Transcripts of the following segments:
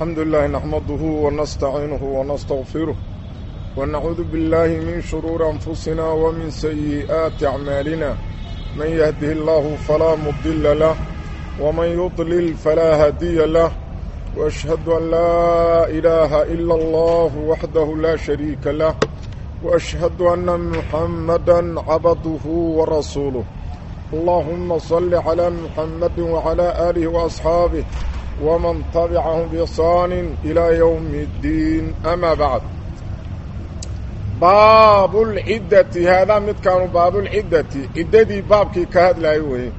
الحمد لله نحمده ونستعينه ونستغفره ونعوذ بالله من شرور أنفسنا ومن سيئات أعمالنا من يهده الله فلا مضل له ومن يضلل فلا هادي له وأشهد أن لا إله إلا الله وحده لا شريك له وأشهد أن محمدا عبده ورسوله اللهم صل على محمد وعلى آله وأصحابه ومن تبعهم بإحسان إلى يوم الدين أما بعد باب العدة هذا مد كانوا باب العدة عددي بابك كهد لا يوهي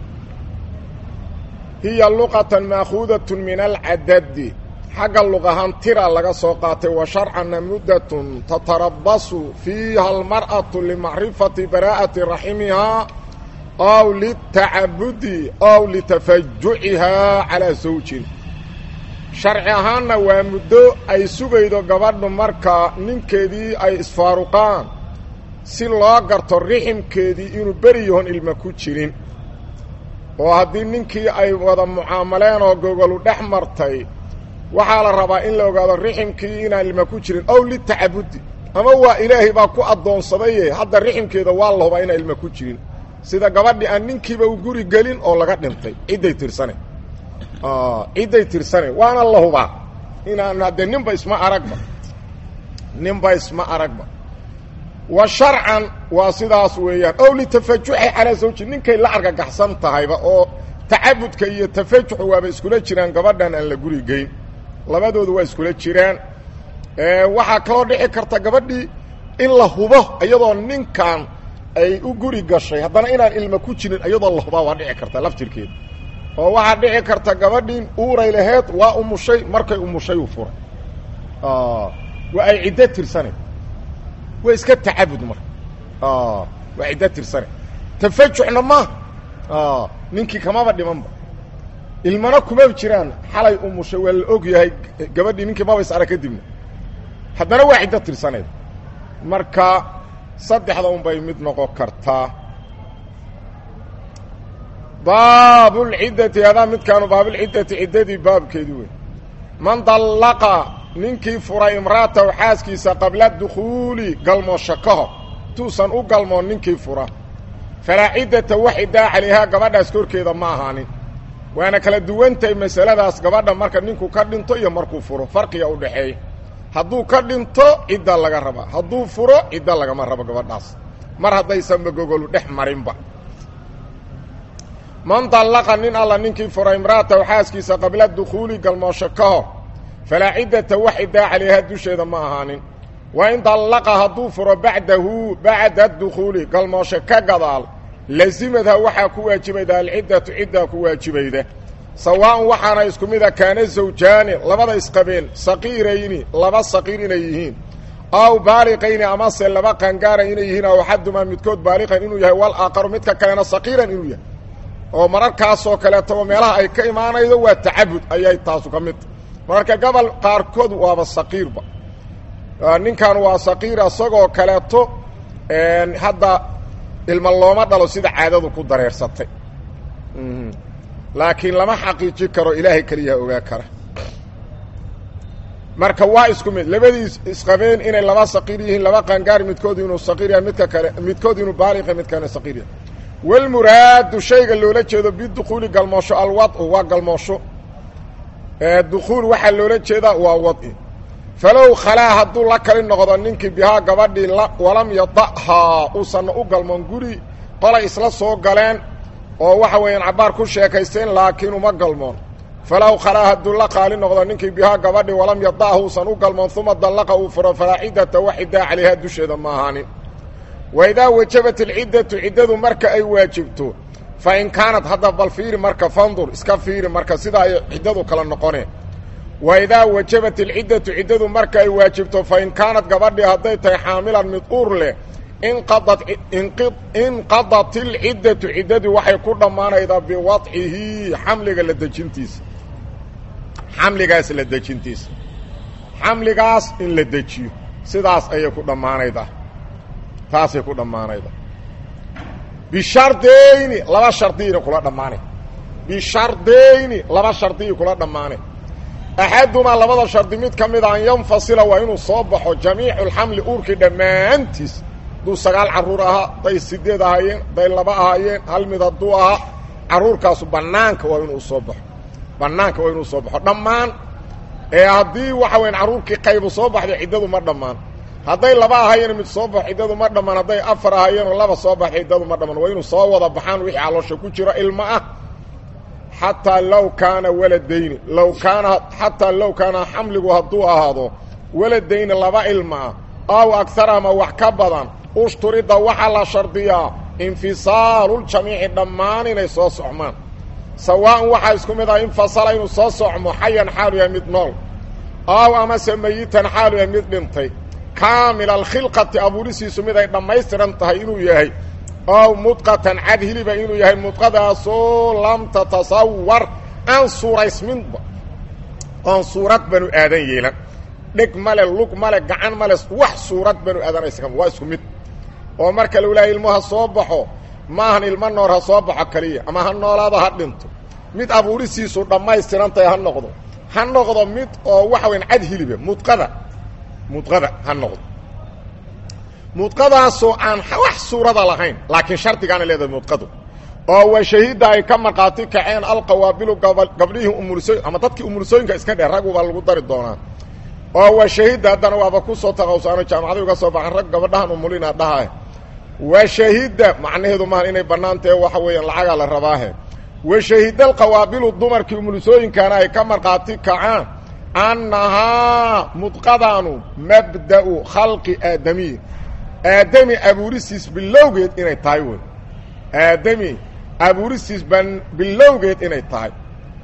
هي اللغة مأخوذة من العدد حق اللغة هنترى لغا سوقات وشرعا مدة تتربص فيها المرأة لمعرفة براءة رحمها أو للتعبد أو لتفجعها على زوج sharci ahaanna waa muddo ay sugaydo gabadhu marka ninkeedii ay isfaaruqaan si loo garto riximkeedii inuu beri yahoon ilma ku jirin oo haddii ninkii ay wada mucaamaleen oo gogolu dhex martay waxaa la rabaa in la ogaado riximkii inaan ilma ku jirin ow litacabudi ama waa ilaahay baa ku addoonsadaye hadda riximkeeda waa la hubaa inaan ilma ku jirin sida gabadhii aan ninkiiba u guri gelin oo laga dhintay cidday tirsane cidday tirsane waana la hubaa inaan haddee ninba isma aragba ninba isma aragba wa sharcan waa sidaas weeyaan ow litafajuxi calaa zawji ninkay la argagaxsan tahayba oo tacabudka iyo tafajuxu waaba iskula jiraan gabadhan aan la guri geyn labadoodu waa iskula jiraan waxaa kaloo dhici karta gabadhii in la hubo iyadoo ninkan ay u guri gashay haddana inaan ilma ku jirin iyadoo la hubaa waa dhici karta laftirkeeda oo waxaa dhici karta gabadhiin uuray laheed waa umushay markay umushay u furay waa ay ciddo tirsane waa iska tacabud marka waa ciddo tirsane tafajuxna ma ninkii kamaba dhimanba ilmana kumaba jiraan xalay umushay waa la og yahay gabadhii ninkii maba is arag kadibna haddana waa ciddo tirsaneed marka saddexda un bay mid noqon kartaa baab lciddati hadaa midkaanu baablciddati ciddadii baabkeedii wey man dallaqa ninkii furay imra'atahu xaaskiisa qabla dukhuuli galmoosho ka hor intuusan u galmoon ninkii fura falaa ciddata wax ciddaa calayhaa gabadhaas korkeeda ma ahaanin waana kala duwantahay masaladaas gabadha marka ninku ka dhinto iyo markuu furo farqiga u dhaxeeya hadduu ka dhinto cidda laga rabaa hadduu furo cidda lagama rabo gabadhaas mar haddaysanba gogolu dhex marinba man dallaqa nin alla ninkii fura imra'atahu xaaskiisa qabla dukhuuli galmoosho ka hor falaa ciddata wax ciddaa calayhaa dusheeda ma ahaanin wa in dallaqa hadduu furo bacdahu bacda dukhuuli galmoosho ka gadaal lasimadha waxaa ku waajibayda alciddatu ciddaa ku waajibayda sawaa'un waxaana isku mida kaana zawjaani labada isqabeen saqiirayni laba saqiir inay yihiin aw baaliqayni amase laba qangaara inay yihiin aw axadumaa midkood baaliqan inuu yahay wal aaqaru midka kalena saqiiran inuu yahay oo mararkaasoo kaleetaba meelaha ay ka imaanaydo waa tacabud ayay taasu ka midta mararka gobol qaarkood waaba saqiirba ninkan waa saqiir isagoo kaleeto hadda ilma looma dhalo sida caadadu ku dareersatay laakiin lama xaqiiji karo ilaahay keliyaa ogaa kara marka waa isku mid labadii isqabeen inay laba saqiir yihiin laba qangaar midkood inuu saqiir yahay midka kale midkood inuu baaliqa midkana saqiir yahay walmuraadu shayga loola jeedo bidukhuuli galmoosho alwadcu waa galmoosho dukhuul waxaa loola jeedaa waa wadci falow khalaa hadduu la kali noqdo ninkii bihaa gabadhii walam yada'haa uusanna u galmoon guri qolay isla soo galeen oo waxa weeyaan cabbaar ku sheekaysteen laakiin uma galmoon falow khalaa hadduu la qaali noqdo ninkii bihaa gabadhii walam yada'ha uusan u galmoon uma dallaqa uu furo falaa ciddata wax ciddaa calayhaa dusheeda ma ahaanin waidaa wajabat alciddatu ciddadu marka ay waajibto fa in kaanad hadda bal fiiri marka fandur iska fiiri marka sidaa ay ciddadu kala noqoneen waidaa wajabat alciddatu ciddadu marka ay waajibto fa in kaanad gabadhii hadday tahay xaamilan mid uur leh inqadat inqadat alciddatu ciddadii waxay ku dhammaanaydaa biwadcihi xamliga la dejintiisa xamligaas la dejintiisa xamligaas in la dejiyo sidaas ayay ku dhammaanaydaa taasay ku dhammaanayda bishardayni laba shardiyina kula dhammaanay bishardayni laba shardiyi kula dhammaanay axadumaa labada shardi mid ka mida an yanfasila waa inuu soo baxo jamiicu lxamli uurkii dhammaantiis hadduu sagaal carruur ahaa hadday sideed ahaayeen hadday laba ahaayeen hal mid hadduu ahaa carruurkaasu bannaanka waa inuu soo baxo bannaanka waa inuu soo baxo dhammaan ee haddii waxa weyan carruurkii qaybu soo baxday ciddadu ma dhammaan hadday laba ahaayeen mid soo baxo ciddadu ma dhammaan hadday afar ahaayeenoo laba soo baxay ciddadu ma dhammaan waa inuu soo wada baxaan wixii caloosha ku jiro ilmo ah xataa low kaana waladayni low kaana xataa low kaana xamligu hadduu ahaado waladayni laba ilma ah aw agar ama wax ka badan ushturida waxaa la shardiyaa infisaaluljamiici dhammaan inay soo socmaan sawaa'an waxaa isku mid ah infasala inuu soo socmo xayan xaalu yahay mid nool aw amase mayitan xaalu yahay mid dhintay kaamila alkhilqati abuurisiisu mid ay dhammaystiran tahay inuu yahay ow mudqatan cad hiliba inuu yahay mudqadaasoo lam tatasawar aan suuraysminba oon suurad banu aadan yeelan dheg male lug male gacan male wax suurad banu aadanaysa waa isku mid oo marka lagu lehay ilmo ha soo baxo maahan ilmo noor ha soo baxo kaliya ama ha noolaado ha dhinto mid abuurisiisu dhammaystiran tahay ha noqdo ha noqdo mid oo waxa weyan cad hiliba mudqada mudqada ha noqdo mudqadaasoo aan wax suurada lahayn laakiin shardigaana leedahay mudqadu oo wa shahida ay ka markhaati kaceen alqawaabilu gabdhihii umulsooy ama dadkii umulsooyinka iska dheh rag ubaa lagu dari doonaa oo wa shahida haddana waaba ku soo taqawsaano jaamacaday uga soo baxan rag gabadhahan umulina dhaha wa shahida macnaheedu maaha inay bannaan tahe waxa weeyaan lacagaa la rabaahe wa shahida alqawaabilu dumarkii umulsooyinkaana ay ka markhaati kacaan annahaa mudqadaanu mabda'u khalqi aadamiy aadami abuurisiis bilowgeed inay tahay wey aadami abuurisiis ban bilowgeed inay tahay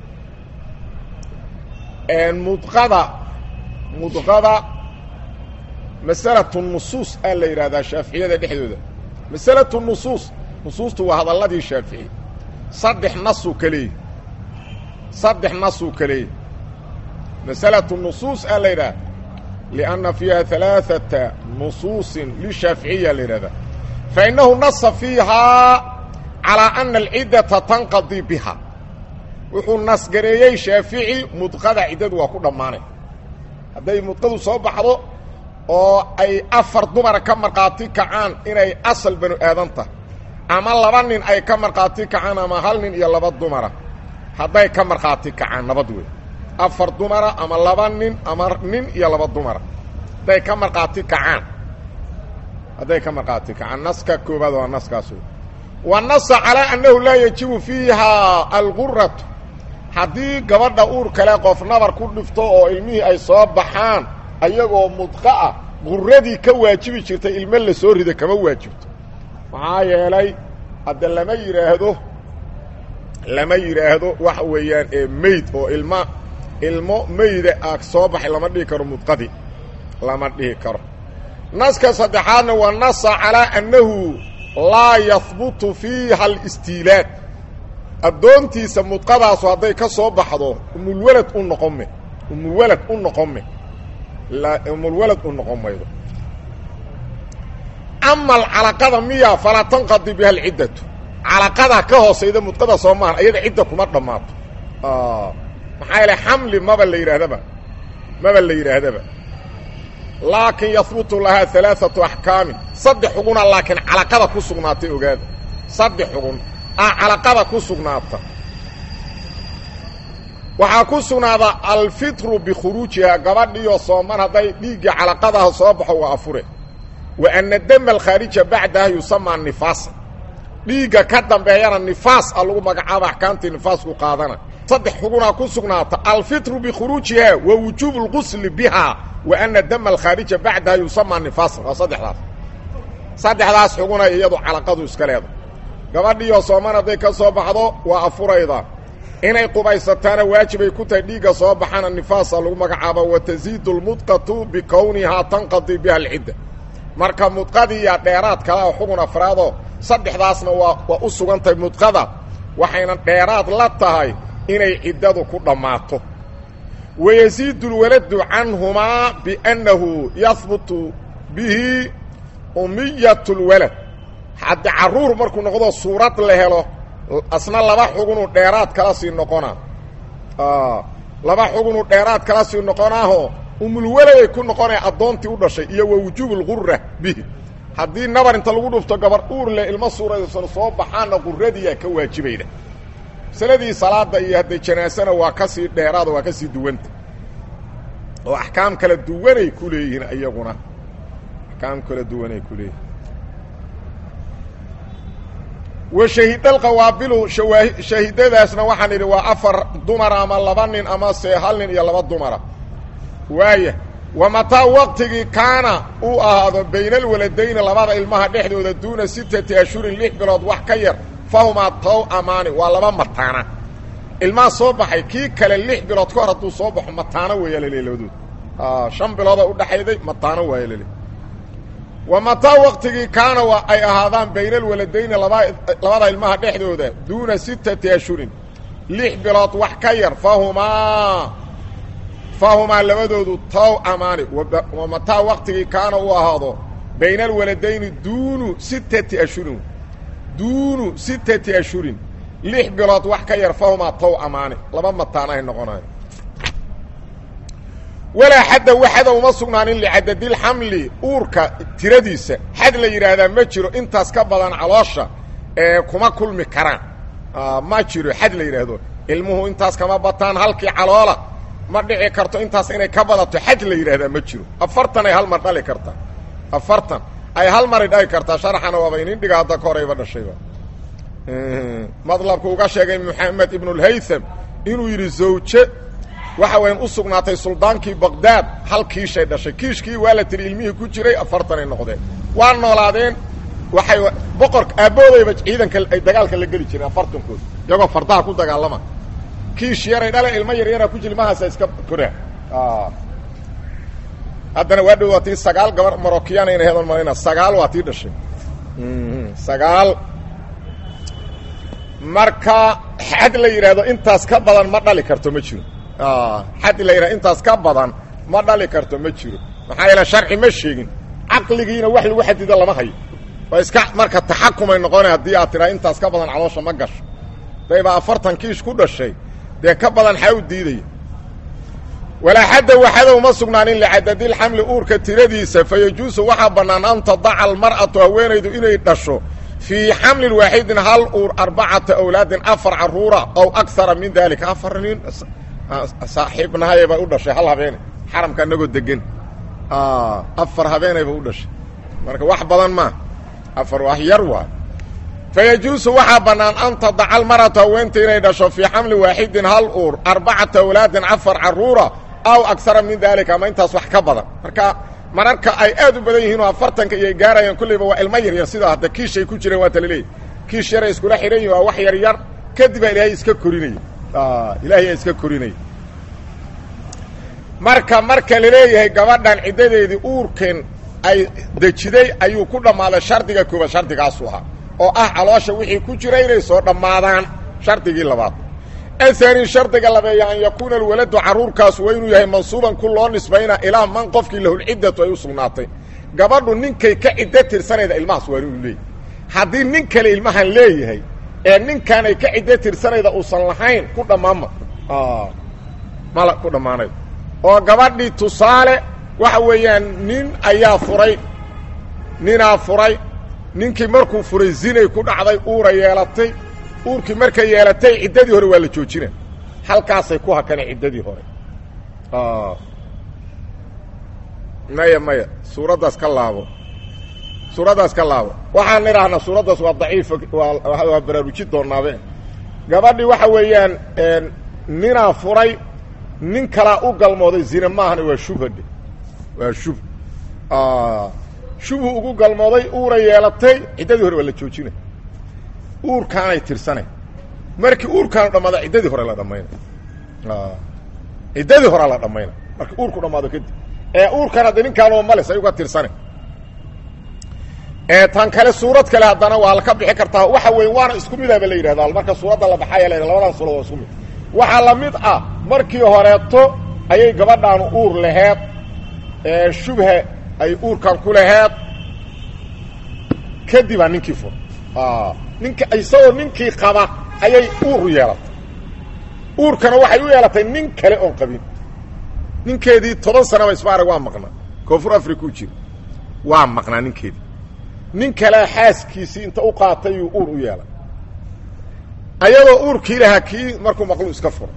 mudqada mudqada masalatu nusuus aa la yidhahdaa shaaficiyada dhexdooda masalatu nusuus nusuustu waa hadalladii shaafici saddex nasuu ka leeyahy saddex nasuu ka leeyahy masalatu nusuus aa la yidhaha لأنa فيiha ثaلاaثaةa نصuuصi للشhaaفiعiya la yihahda فإنahu نصa فيihaa عalىa أنa العiddaةa تنqaضي بها wuxuu nasgareeyey shaafiعي mudqada ciddadu waa ku dhammaanay hadday mudqadu soo baxdo oo ay afar dumara ka markhaati kacaan inay asal banu aadan tahay ama laba nin ay ka markhaati kacaan ama hal nin iyo laba dumara hadday ka markhaati kacaan nabad wey afar dumara ama laba nin ama nin iyo laba dumara hadday ka markhaati kacaan hadday ka markhaati kacaan naska koobaad waa naskaas wa nasa calaa annahu laa yajibu fiihaa alguratu haddii gabadha uur kale qof nabar ku dhifto oo ilmihii ay soo baxaan ayagoo mudqa ah guradii ka waajibi jirtay ilmo la soo rida kama waajibto maxaa yeelay hadda lama yidhaahdo lama yidhaahdo waxa weeyaan ee meyd oo ilma ilmo meyda ah soo baxay lama dhihi karo mudqadii lama dhihi karo naska saddexaadna waa nasa calaa annahu laa yahbutu fiiha alistiilaad addoontiisa mudqadaasu hadday ka soo baxdo umulwalad u noqon me umulwalad u noqon me umulwalad u noqon maydo ama alcalaqada miya falaa tanqadi biha alciddatu calaqada ka hoosayda mudqada soo maahan ayada cidda kuma dhammaato maxaa yeele xamli maba la yidhaahdaba maba la yidhaahdaba laakin yahbutu lahaa alaaatu axkaamin saddex xuguna laakiin calaqada ku sugnaatay ogaada saddex xugun ah calaqada ku sugnaata waxaa ku sugnaada alfitru bikhuruujihaa gabadhiyo sooman hadday dhiiggii calaqadaha soo baxo waa afure wa ana dama alkhaarija bacdaha yusamaa nifaasa dhiigga ka dambeeyana nifaas a lagu magacaaba axkaamtii nifaasku qaadana saddex xugunaa ku sugnaata alfitru bikhuruujihaa wa wujuubu اlgusli bihaa wa ana dama alkhaarija bacdaha yusamaa nifaasan waa saddexdaas saddexdaas xuguna iyadu calaqadu iska leeda gabadhiyo sooman hadday ka soo baxdo waa afurayda inay qubaysataana waajibay ku tahay dhiigga soo baxana nifaasa lagu magacaaba wa tasiidu lmudqatu bikownihaa tanqadi biha alcidda marka mudqadiiya dheeraad kale oo xugun afraadoo saddexdaasna waa waa u sugan tahay mudqada waxayna dheeraad la tahay inay ciddadu ku dhammaato wayasiidu lwaladu canhumaa biannahu yahbutu bihi umiyat lwalad haddi carruur markuu noqdo suurad la helo asna laba xugunuu dheeraad kala sii noqona laba xugunu dheeraad kala sii noqonaaho umulweladay ku noqonaya addoontii u dhashay iyo wa wujuubulqura bihi haddii nabar inta lagu dhufto gabar uur leh ilmo suuraysan soo baxaanna quradiyaa ka waajibayda masaladii salaada iyo hadday janaasana waa ka sii dheeraada waa ka sii duwanta oo axkaam kala duwanay ku leeyihiin iyaguna axkaam kala duwanay ku leeyihin wa shahidalqawaabilu shaahidadaasna waxaan idhi waa afar dumara ama laba nin ama se hal nin iyo laba dumara waaya wa mataa waqtigii kaana uu ahaado bayna alwaladayni labada ilmaha dhexdooda duuna sittati ashhurin lix bilood wax ka yar fahumaa tow amaani waa laba mataana ilmaha soo baxay kii kale lix bilood ka hor hadduu soo baxo mataano weeya laleey labadood shan bilooda udhaxayday mataano waaya laleey wa mataa waqtigii kaana waa ay ahaadaan bayna alwaladayni laba labada ilmaha dhexdooda duuna sittati ashhurin lix bilood wax ka yar fahumaa fahumaa labadoodu tow amaani wa mataa waqtigii kaana uu ahaado bayna alwaladayni duunu sittati ashhurin duunu sittati ashhurin lix bilood wax ka yar fahumaa tow amaani laba mataanahay noqonayo walaa xadda waxada uma sugnaanin licadadilxamli uurka tiradiisa xad la yidhaahdaa ma jiro intaas ka badan caloosha ee kuma kulmi karaan ma jiro xad la yidhaahdo ilmuhu intaas kama bataan halkii caloola ma dhici karto intaas inay ka badato xaj la yidhaahdaa ma jiro afartan ay hal mar dhali kartaa afartan ay hal maray dhali kartaa sharaxana waaba inin dhiga hadda ka horayba dhashayba madlabku uga sheegay moxamed ibnulhaytham inuu yidhi zawje waxa wayan u sugnaatay suldaankii baqdaad hal kiishay dhashay kiishkii waa la tiri ilmihii ku jiray afartanay noqdeen waa noolaadeen waxay boqorka aabboodayba ciidanka ay dagaalka la geli jireen afartankood iyagoo fardaha ku dagaalama kiish yaray dhale ilmo yar yaraa ku jiri mahaasa iska koraa haddana waa dhow waa tii sagaal gabar marokiyaan ayna hedan malayna sagaal waa tii dhashay sagaal marka xad la yidhaahdo intaas ka badan ma dhali karto ma jiro xad la yidhahdo intaas ka badan ma dhali karto ma jiro maxaa yeele sharci ma sheegin caqligiina wax lagu xadido lama hayo waa iska marka taxakumay noqona haddii aad tiraa intaas ka badan caloosha ma gasho daybaa afartan kiish ku dhashay dee ka badan xaa u diidaya walaa xadda waxada uma sugnaanin licadadilxamli uurka tiradiisa fa yajuusu waxaa bannaan an tadaca almar'atu haweenaydu inay dhasho fii xamlin waaxidin hal uur arbacata awlaadin afar caruura ow akara min daalika afar nin saaxiibnahayba u dhashay hal habeene xaramka inagoo degan afar habeenayba u dhashay marka wax badan maa afar wax yar waa fa yajuusu waxaa bannaan an tadaca almar'atu haweenta inay dhasho fii xamlin waaxidin hal uur arbacata awlaadin afar caruura aw akara min daalika ama intaas wax ka badan marka mararka ay aad u badan yihiin oo afartanka iyo gaarayaan kulleyba waa ilmo yaryar sidaa hadda kiishay ku jireen waa tala leeyahy kiish yaray iskula xidhan yihin waa wax yar yar kadib baa ilaahay iska korinaya ilaahay aa iska korinaya marka marka laleeyahay gabadhan ciddadeedii uurkan ay dejiday ayuu ku dhammaaday shardiga koobaad shardigaasu ahaa oo ah caloosha wixii ku jira inay soo dhammaadaan shardigii labaad ahaani shardiga labeeya an yakuuna alwaladu carruurkaas waa inuu yahay mansuuban ku loo nisbayna ilaa man qofkii lahulciddatu ay u sugnaatay gabadhu ninkay ka ciddo tirsanayda ilmahaas waa inuu leeyahay haddii nin kale ilmahan leeyahay ee ninkaanay ka ciddo tirsanayda uusan lahayn ku dhammaanma mala ku dhammaanayo oo gabadhii tusaale waxa weeyaan nin ayaa furay ninaa furay ninkii markuu furay zinay ku dhacday uura yeelatay uurkii markay yeelatay ciddadii hore waa la joojina halkaasay ku hakane ciddadii hore maya maya suuraddaas ka laabo suuraddaas ka laabo waxaan idhaahnaa suuraddaas waa daciif waa waa baraaruji doonaabe gabadhii waxa weeyaan ninaa furay nin kalaa u galmooday zine maahana waa shubhadhe waa shub shubhu ugu galmooday uura yeelatay ciddadii hore waa la joojina uurkaanay tirsanay markii uurkaanu dhammaada ciddadii hore la dhammayna ciddadii horea la dhammayna markii uurku dhammaado kadib ee uurkan hadda ninkaanoo males ay uga tirsane ee tan kale suurad kale haddana waa la ka bixi kartaa waxa weeye waana isku midaba la yidhahda marka suuradda la baxaya la labadan suurad waa isku mid waxaa la mid ah markii horeeto ayay gabadhaanu uur laheed ee shubha ay uurkan ku laheed kadibaa ninkii fur ninka isagoo ninkii qaba ayay uur yeelatay uurkana waxay u yeelatay nin kale oon qabin ninkeedii toban sanaba isbaarag waa maqnaa koonfur africa u jira waa maqnaa ninkeedii nin kalea xaaskiisii inta u qaatay yuu uur u yeelay ayadoo uurkii lahaa kii markuu maqlu iska furay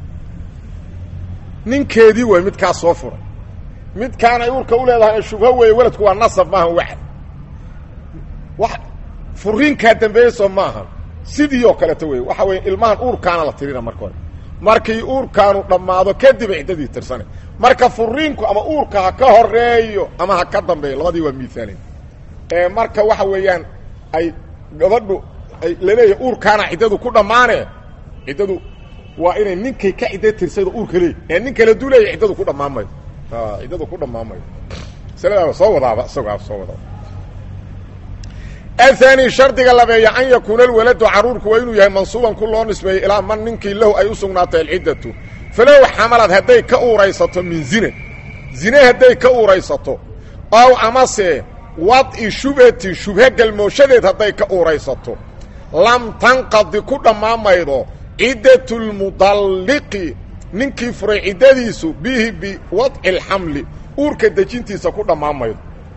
ninkeedii way midkaas soo furay midkaan ay uurka u leedahay shubho weeye weladku waa nasab maaha waxad wax furiinkaa dambeeyeyso maaha sidii oo kaleeto wey waxa weeye ilmahan uurkaana la tirina marka hore markii uurkaanu dhammaado kadib ciddadii tirsane marka furiinku ama uurka ha ka horeeyo ama ha ka dambeeyo labadii waa miaalayn ee marka waxa weeyaan ay gabadhu ay laleeyahay uurkaana ciddadu ku dhammaane ciddadu waa inay ninkay ka cidda tirsaydo uurka leey ee nin kale duu leeya ciddadu ku dhammaan mayo ciddadu ku dhammaan mayo masaladaaba soo wadaaba isagoo soo wadaaba athani shardiga labeeya an yakuuna alwaladu caruurku waa inuu yahay mansuuban ku loo nisbeeyey ilaa man ninkii lahu ay u sugnaatay alciddatu falow xamalad hadday ka uuraysato min zine zine hadday ka uuraysato ow amase wad'i shubhati shubhe galmooshadeed hadday ka uuraysato lam tanqadi ku dhammaamaydo ciddatu lmudalliqi ninkii furay ciddadiisu bihi biwadci alxamli uurka dejintiisa ku dhammaamaydo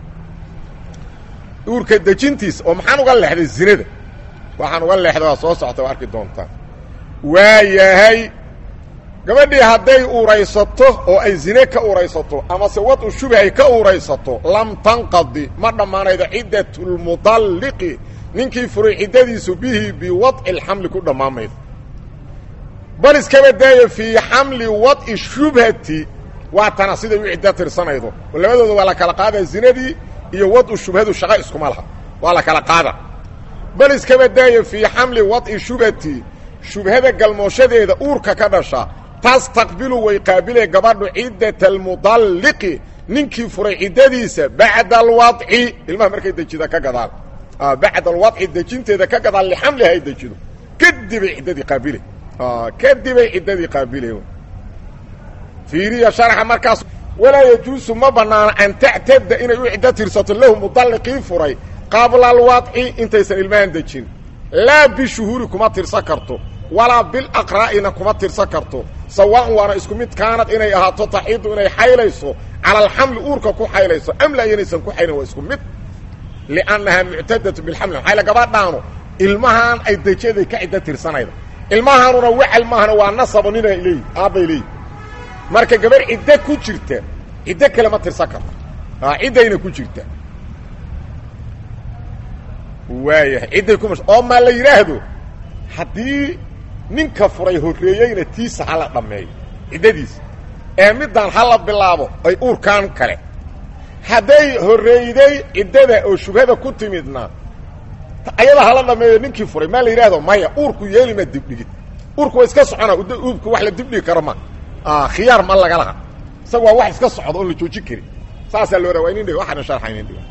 uurka dejintiisa oo maxaan uga leexday zinada waxaan uga leexday waa soo socta waa arki doontaan waa yahay gabadhii hadday uuraysato oo ay zine ka uuraysato amase wadu shubhi ay ka uuraysato lam tanqadi ma dhammaanaydo ciddatu lmudalliqi ninkii furay ciddadiisu bihi biwadci alxamli ku dhammaamaydo bal iskaba daayo fii xamli wad'i shubhati waa tana siday u ciddo tirsanaydo oo labadooda waa la kala qaadaa zinadii iyo wadu shubhadu shaqo iskuma laha waa la kala qaada bal iskaba daayo fii xamli wad'i shubhati shubhada galmooshadeeda uurka ka dhasha tastaqbilu way qaabilee gabadhu ciddata almudalliqi ninkii furay ciddadiisa bacda alwadci ilmaha markay dejida ka gadaal bacda alwadci dejinteeda ka gadaal lixamliha ay dejido kadibay ciddadii qaabile kadibay ciddadii qaabile fiiriya sharxa markaas walaa yajuusu ma bannaano an tactada inay u ciddo tirsato lahu mudalliqii furay qabla alwadci intaysan ilmahan dejin laa bishuhuuri kuma tirsan karto walaa bilaqraa'ina kuma tirsan karto sawaaun waana isku mid kaanad inay ahaato taxiidu inay xaylayso cala alxamli uurka ku xaylayso am laa inaysan ku xaylan waa isku mid liannahaa muctadatu bilxamli maxayla gabadhaanu ilmahaan ay dejaday ka ciddo tirsanayda ilmahaanuna wacal maahana waa nasabo ninay leeyi aabbay leeyi marka gabarh ciddo ku jirta ciddo kale ma tirsan karto ciddayna ku jirta waayahay cidday ku mash oo maa la yidhaahdo haddii ninka furay horreeyeyna tiisa hala dhammeeyo ciddadiisa ee middaan hala bilaabo ay uurkaan kale hadday horreeyday ciddada oo shubhada ku timidna ayada hala dhammeeyo ninkii furay maa la yidhaahdo maya uurku yeelima dibdhigid uurku waa iska socona uurku wax la dibdhigi karo ma khiyaar ma laga laha isaga waa wax iska socda oon la joojin karin saasaa loo raa waa inin dhig waxaana sharxa inin dhiga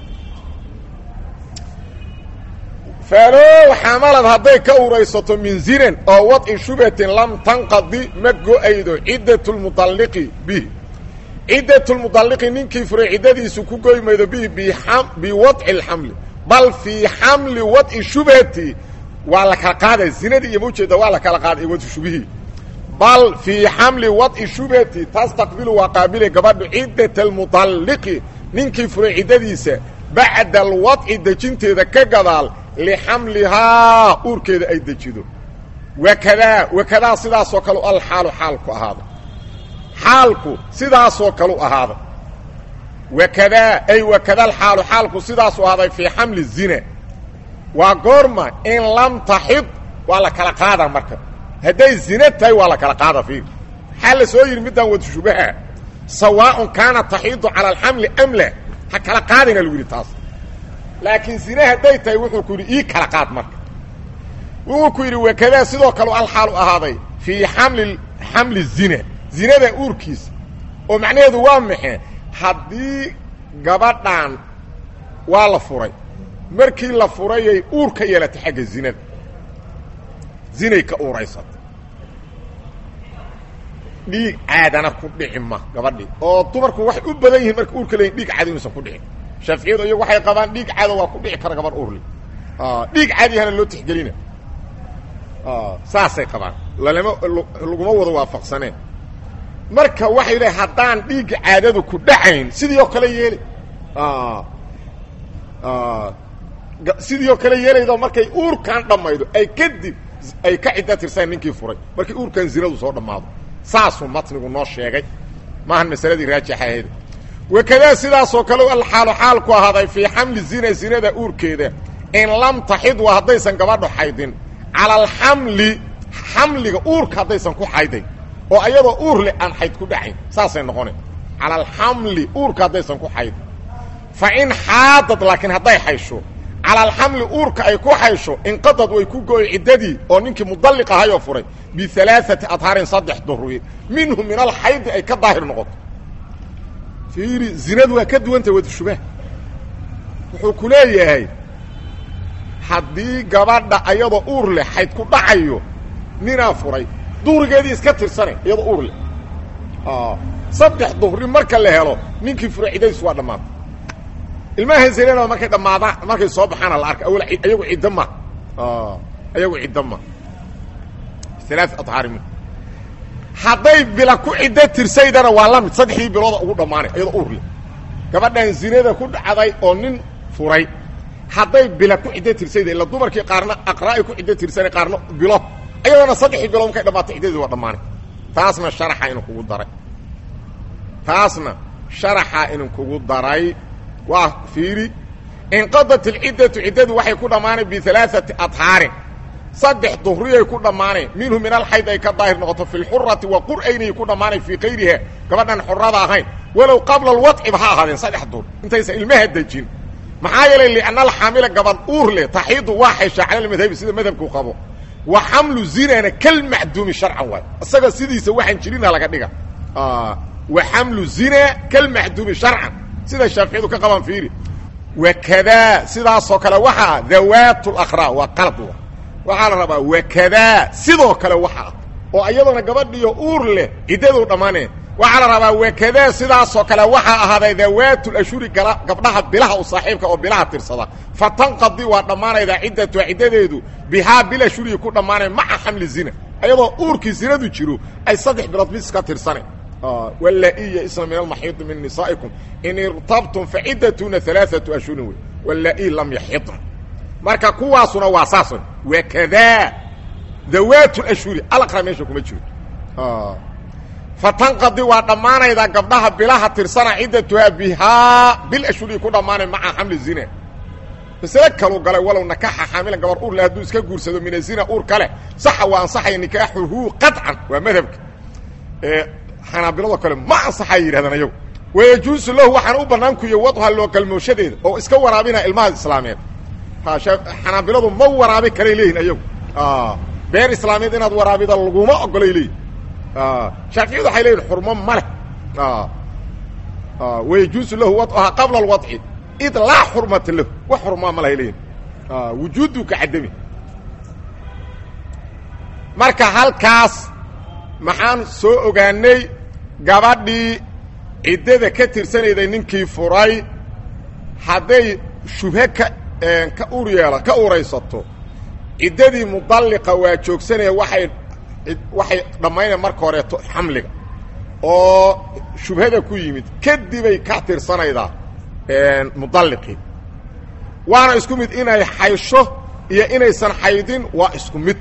faalow xamalad hadday ka uraysato min zinan oo wadci shubhatin lam tanqadi ma go-aydo ciddat lmudalliqi bihi ciddat lmudalliqi ninkii furay ciddadiisu ku goy maydo bihi biwadci alxamli bal fii xamli wadci shubhati waa la kala qaada zinadii iyo maujeeda waa la kala qaaday wadci shubihii bal fii xamli wadci shubhati tastaqbilu waa qaabile gabadhu ciddat almudalliqi ninkii furay ciddadiisa bacda alwadci dejinteeda ka gadaal lixamlihaa uurkeeda ay dejido wakadaa wakadaa sidaasoo kale alxaalu xaalku ahaado xaalku sidaasoo kalu ahaado wakadaa ay wakada alxaalu xaalku sidaasu ahaaday fii xamli zina waa goorma in lam taxid waa la kala qaada marka hadday zina tahay waa la kala qaada fiir maxaa la soo yidhi middaan wad shubaha sawaaءun kaana taxiidu cala alxamli am la ha kala qaadayna lagu yidhi taas laakiin zine hadday tahay wuxuu ku yidhi ii kala qaad marka wuxuu ku yidhi wakadaa sidoo kale alxaalu ahaaday fii xamli xamli zina zinada uurkiisa oo macnaheedu waa maxe haddii gabadhan waa la furay markii la furayay uur ka yeelatay xagga zinada zinay ka uuraysata dhiig caadana ku dhici ma gabadhii oo dumarku waxay u badan yihiin marka uurka leeyihin dhiig caadi inuusan ku dhicin shaaficiyadu iyagu waxay qabaan dhiig caado waa ku dhici kara gabadh uurle dhiig caadiyahana loo tixgelina saasay qabaan lalama laguma wada waafaqsaneen marka waxay leeay haddaan dhiigga caadadu ku dhacayn sidii oo kale yeeli sidii oo kale yeelaydo markay uurkan dhammaydo ay kadib ay ka cidda tirsaen ninkii furay markii uurkan zinadu soo dhammaado saasuu matnigu noo sheegay maahan masaladii raajaxaheeda wakadaa sidaasoo kale alxaalu xaal ku ahaaday fii xamli zina zinada uurkeeda in lam taxid waa haddaysan gabadho xaydin cala alxamli xamliga uurka haddaysan ku xaydayn oo ayadoo uur leh aan xayd ku dhacayn saasay noqone cala alxamli uurka haddaysan ku xaydin fa in xaadad laakiin hadday xaysho cala alxamli uurka ay ku xaysho inqadad way ku go-y ciddadii oo ninkii mudalliq ahayoo furay bialaaati adhaarin saddex duruye minhu min alxaydi ay ka daahir noqoto fiiri zinadu waa ka duwantah wadushubaah wuxuu ku leeyahay haddii gabadha ayadoo uur leh xayd ku dhacayo ninaa furay duhrigeedii iska tirsane iyadoo uur leh saddex duhri marka la helo ninkii furay ciddadiis waa dhammaatay ilmaha zinada markay dhammaadaan markay soo baxaana la arka awal ayagu ciddo ma ayagu ciddo ma alaa adhaari min hadday bila ku ciddo tirsaydana waa la mid saddexdii bilooda ugu dhammaanay iyadoo uur leh gabadhan zinada ku dhacday oo nin furay hadday bila ku ciddo tirsayda ila dumarkii qaarna aqraa'ay ku ciddo tirsanay qaarna bilo ayadoona saddexdii bilood markay dhammaatay ciddadii waa dhammaanay taasna sharaxa inin kugu daray taasna sharaxa inin kugu daray waa fiiri inqadat alciddatu ciddadu waxay ku dhammaanay bialaaati adhaarin saddex duhriyay ku dhammaaneen minhu min alxayd ay ka daahir noqoto fi lxurati wa qur'aynay ku dhammaanay fii kayriha gabadhan xurada ahayn walow qabla alwadciba ha ahaadeen saddex duhr intaysan ilmaha dejin maxaa yeelay lianna alxaamila gabadh uur leh taxiidu waa xayshaa cala almadhabi sida madhabku qabo wa xamlu zinana kalmacduumi sharcan waay isaga sidiisa waxaan jirina laga dhiga wa xamlu zina kalmacduumi sharcan sida shaaficiyadu ka qabaan fiiri wakadaa sidaasoo kale waxaa dawaat lakraa waa qalad waxaa la rabaa wakadaa sidoo kale waxaa oo iyadana gabadhiyo uur leh ciddadu dhammaaneen waxaa la rabaa wakadaa sidaasoo kale waxaa ahaaday dawaatulashhuri gabdhaha bilaha u saaxiibka oo bilaha tirsada fa tanqadi waa dhammaanaydaa ciddatuha ciddadeedu bihaa bilashhuriyi ku dhammaanay maca xamli zina ayadoo uurkii zinadu jiro ay saddex bilood bis ka tirsaneen wlaa-i yaisna min almaxiidi min nisaa'ikum in irtabtum faciddatuna alaaatu ashhurin wey wlaa-i lam yaxidna marka kuwaasuna waa saas wakadaa dawaat ashhuri alaqra meesha kuma jiro fatanqadi waa dhammaanaydaa gabdhaha bilaha tirsana ciddatuhaa bihaa bil ashhuri ku dhammaanay maca xamli zina masale kalu galay walow nakaxa xaamilan gabar uur le hadduu iska guursado min azina uur kale saxa waa ansaxaya nikaaxuhu qaطcan waa madhabka xanaabiladoo kale ma ansaxay yidhahdaan ayagu wayajuusu lahu waxaana u bannaan kuya wadha loo galmooshadeeda oo iska waraabinaya ilmaha islaameed xanaabiladu ma waraabi karay leeyihin ayagu beer islaameed inaad waraabida laguma ogolay leeyihin shaaficiyadu waxay leeyihin xurmo ma leh wayajuusu lahu wadha qabla alwadci id laa xurmata lahu wax xurmaa ma lahay leeyihin wujuudu ka cadami marka halkaas maxaan soo ogaanay gabadhii ciddada ka tirsanayday ninkii furay hadday shubhe ka ka ur yeela ka uraysato ciddadii mudalliqa waa joogsanaya waxay waxay dhammaynaya marka horeeto xamliga oo shubhada ku yimid kadibay ka tirsanaydaa mudalliqii waana isku mid inay xaysho iyo inaysan xaydin waa isku mid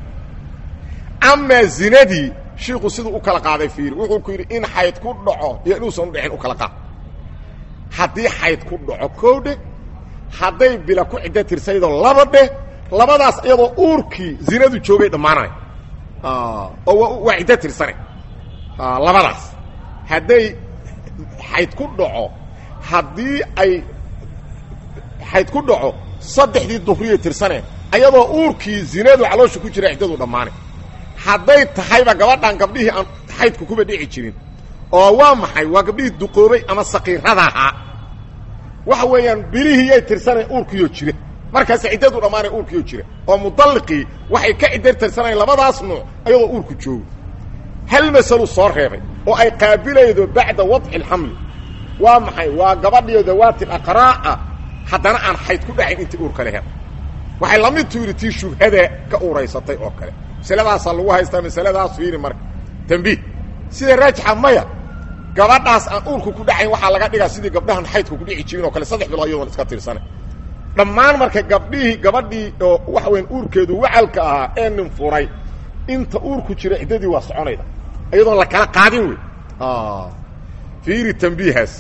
amaa zinadii shiiku siduu u kala qaaday fiiri wuxuu ku yidhi in xayd ku dhaco iyo inuusan u dhicin u kala qaad haddii xayd ku dhaco koo dheh hadday bila ku ciddo tirsaydoo laba dheh labadaas iyadoo uurkii zinadu joogay dhammaanay oo waa ciddo tirsane labadaas hadday xayd ku dhaco haddii ay xayd ku dhaco saddexdii duhriyay tirsaneen ayadoo uurkii zinadu caloosha ku jira ciddadu dhammaanay hadday tahayba gabadhan gabdhihii aan xaydku kuba dhici jirin oo waa maxay waa gabdhihii duqoobay ama saqiirada ahaa waxa weeyaan bilihiiyay tirsaneen uurkiioo jira markaas ciddadu dhammaanay uurkiioo jira oo mudalliqii waxay ka cidda tirsanayen labadaas nuuc ayadoo uurku joogo hal masalu soo reebay oo ay qaabilaydo bacda wadci alxamli waa maxay waa gabadhiyo dawaati aqraa'a haddana aan xayd ku dhacayn intii uur kale hel waxay la mid tu yidhi tii shubhada ka uuraysatay oo kale masaladaasaa lagu haystaa masaladaas fiiri marka tambiih sida raajixa maya gabadhaas aan uurku ku dhacayn waxaa laga dhigaa sidii gabdhahan xaydku ku dhici jirin oo kale saddex bilood iyadoon iska tirsana dhammaan marka gabdhihii gabadhii oo waxa weyan uurkeedu wacalka ahaa ee nin furay inta uurku jira ciddadii waa soconayda iyadoon la kala qaadin wey fiiri tambiihaas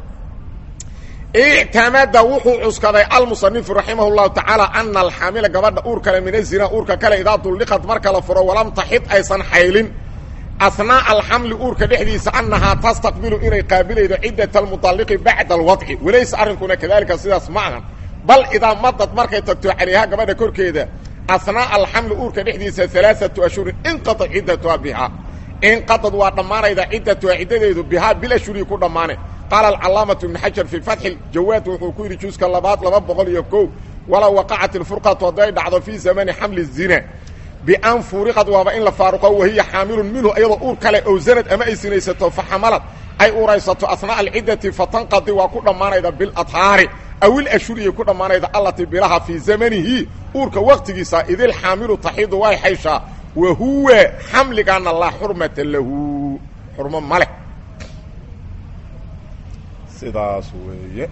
ictamada wuxuu cuskaday almusanifu raximah llahu tacaala ana alxaamila gabadha uur kale min azina uurka kale idaa dulliqad marka la furo walam taxid aysan xaylin ahnaaءa alxamli uurka dhexdiisa annahaa tastaqbilu inay qaabilaydo ciddat almuطalliqi bacda alwadci walaysa arrinkuna kadalika sidaas ma ahan bal idaa madad markay tagto calayha gabadha korkeeda ahnaaءa alxamli uurka dhexdiisa alaaثatu ashhurin inqaطad ciddatuha bihaa inqaطad waa dhammaanayda ciddatuha ciddadeedu bihaa bilashhurii ku dhammaane qaala alcalaamatu ibn xajar fii fatxi jawaad wuxuu ku yidhi juuska labaad laba boqol iyo kow walow waqacat ilfurqatu hadday dhacdo fii zamani xamli zina bian furiqad waaba in la faaruqo wahiya xaamilun minhu iyadoo uur kale ow zanad ama ay sinaysato faxamalad ay uraysato asnaaءa alciddati fatanqadi waa ku dhammaanayda biladhaari aw ilashhuriyay ku dhammaanayda allatii bilaha fii zamanihi uurka waqtigiisa idil xaamilu taxidu way xayshaa wa huwa xamligaana laa xurmata lahu xurmo ma leh sidaas weeye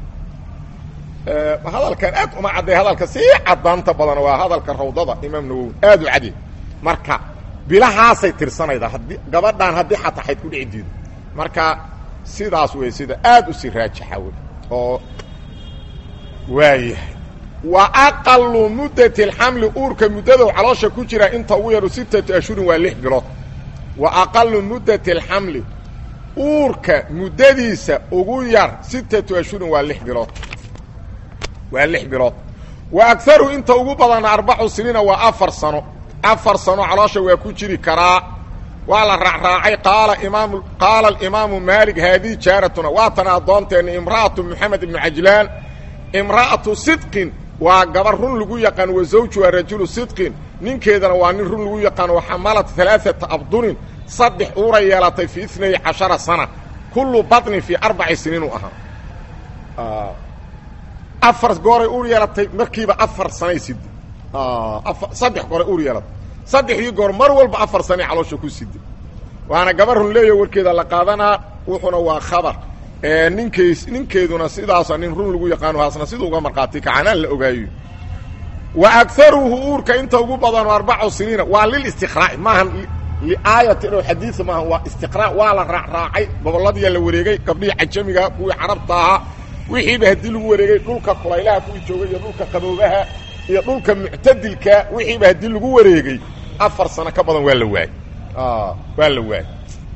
hadalkan aad uma cadday hadalka sii cadaanta badan waa hadalka rawdada imaam nawowi aad u cadi marka bilahaasay tirsanaydaa haddii gabadhaan haddii xataa xayd ku dhici diido marka sidaas wey sida aad u sii raajixa wey oo waayahay wa aqalu muddati alxamli uurka muddadow caloosha ku jira inta ugu yaru sittatu ashhurin waa lix bilood wa aqalu muddati alxamli uurka muddadiisa ugu yar sittatu ashhurin waa lix bilood waa lix bilood wa agaru inta ugu badana arbacu siniina waa afar sano afar sano caloosha waa ku jiri karaa waa la raacraacay qaala imaam qaala alimaamu maalik haadihi jaaratuna waatana addoonteenna imra'atu moxamed ibnu cajlaan imra'atu sidqin waa gabar run lagu yaqaan wa zawjuha rajulu sidqin ninkeedana waa nin run lagu yaqaan wa xamalat alaaata abdunin saddex uura yeelatay fii inay cashara sana kullu baطnin fii arbaci siniin u ahaa afar gooray uur yeelatay markiiba afar sanay side saddex gooray uur yeelatay saddexdii goor mar walba afar sanay caloosha ku side waana gabar run leeya warkeeda la qaadanaa wuxuna waa khabar ninkays ninkeeduna sidaasa nin run lagu yaqaano haasna sida uga markhaati kacanaan la ogaayo wa agaruhu uurka inta ugu badano arbacu siniina waa lilistiqraa'i maahan liaayatin oo xadiia maaha waa istiqraa waa la raacraacay goboladiya la wareegay gabdhihii cajamiga kuwii carabta ahaa wixiiba haddii lagu wareegay dhulka kulaylaha kuwii joogay iyo dhulka qaboobaha iyo dhulka muctadilka wixiiba haddii lagu wareegay afar sano ka badan waa la waayey waa la waayey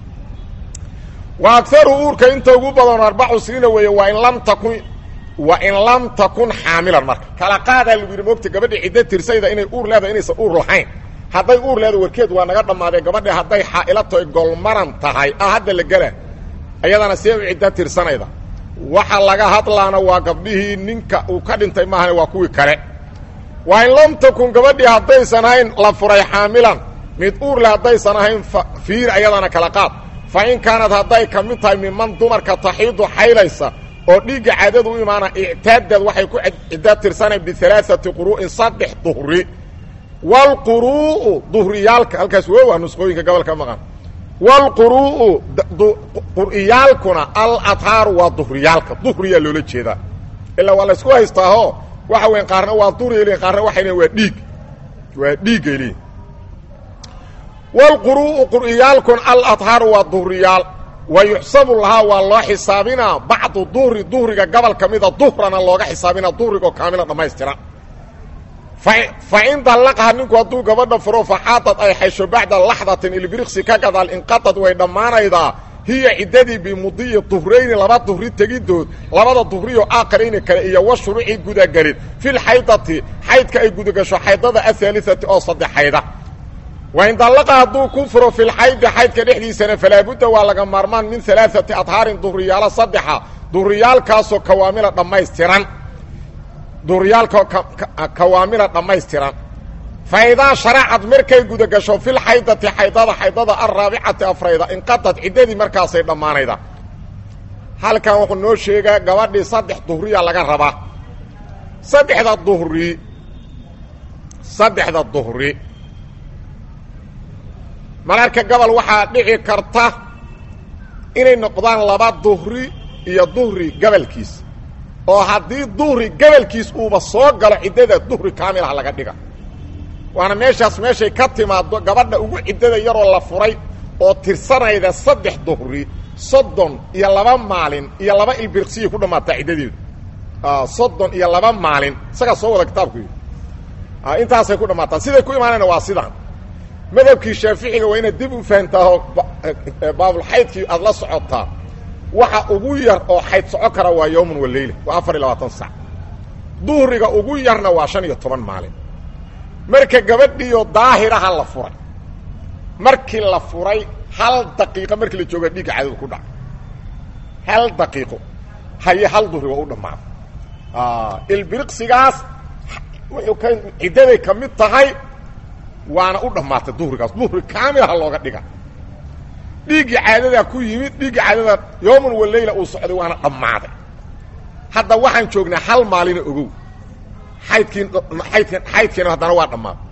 wa agaru uurka inta ugu badan arbacu siniina weeye waa in lam takun wa in lam takun xaamilan marka kala qaadaa lagu yidhi moogta gabadha ciddo tirsayda inay uur leedahay inaysan uur lahayn hadday uur leeda warkeed waa naga dhammaadee gabadha hadday xaa'ila tahay golmaran tahay ah hadda la gela ayadana see u ciddo tirsanayda waxa laga hadlaana waa gabdhihii ninka uu ka dhintay maahane waa kuwii kale waa in lam takun gabadhii haddaysan ahayn la furay xaamilan mid uur le haddaysan ahayn fiir ayadana kala qaad fa in kaanad hadday ka mid tahay miman dumarka taxiidu xaylaysa oo dhiigga caadadu u imaana ictaadad waxay ku ciddo tirsanayn bialaaati quru'in saddex duhri wlquru'u duhriyaalka halkaas woowa nusqooyinka gobolka maqan wlquru'u qur'iyaalkuna alathaaru waa duhriyaalka duhriyaa loola jeedaa ilaa waa laysku haystaaho waxa weyn qaarna waa duhri lein qaarna waxay lein waa dhiig waa dhiiggay leeyiin wlquru'u qur'iyaalkuna alathaaru waa duhriyaal wa yuxsabu lahaa waa loo xisaabinaa bacdu duhri duhriga gobol ka mida duhrana looga xisaabinaa duhrigoo kaamila dhammaystira fa in dallaqaha ninku hadduu gabadha furo faxaadad ay xaysho bacda laxdatin ilbiriqsi ka gadaal inqatad way dhammaanaydaa hiya ciddadii bimudiyi duhrayni laba duhri tegidood labada duhriyoo aakarayni kale iyo wa shuruuci gudagelin filxaydati xaydka ay gudagasho xaydada ahaaliati oo saddexayda wain dallaqa hadduu ku furo filxaydi xaydka dhexdiisana falaabudda waa laga maarmaan min alaaati adhaarin duhriyaalo saddexa duhriyaalkaasoo kawaamila dhammaystiran duhriyaalkao kawaamila dhammaystiran fa idaa sharacad markay gudagasho filxaydati xaydada xaydada alraabicati afrayda inqatad ciddadii markaasay dhammaanayda halkan wuxuu noo sheegaa gabadhii saddex duhriya laga rabaa saddexda duhri saddexda duhri mararka gobol waxaa dhici karta inay noqdaan laba duhri iyo duhri gabalkiis oo haddii duhri gabalkiis uuba soo galo ciddada duhri kaamilah laga dhiga waana meeshaas meeshay ka timaado gabadha ugu ciddada yaroo la furay oo tirsanayda saddex duhri soddon iyo laba maalin iyo laba ilbirqsiyay ku dhammaataa ciddadeedu soddon iyo laba maalin isagaa soo wada kitaabku yidhi intaasay ku dhammaataa siday ku imaanayna waa sidaan madhabkii shaaficiga waa inaad dib u fahantaahoo baabulxaydkii aada la socotaa waxa ugu yar oo xayd soco kara waa yowman wa leyla waa afar iyo labaatan sac duhriga ugu yarna waa shan iyo toban maalin marka gabadhiiyo daahiraha la furay markii la furay hal daqiiqo markii la jooga dhiigga cadowga ku dhaca hal daqiiqo haye hal duhri waa u dhammaaday ilbiriqsigaas wuxuu ka ciddaday ka mid tahay waana u dhammaatay duhrigaas duhri kaamilaha looga dhiga dhiiggii caadadaa ku yimid dhiiggii caadada yooman wa leyla uu socday waana dhammaaday hadda waxaan joognaa hal maalina ogow xaydkii aydk xaydkiina haddana waa dhammaaday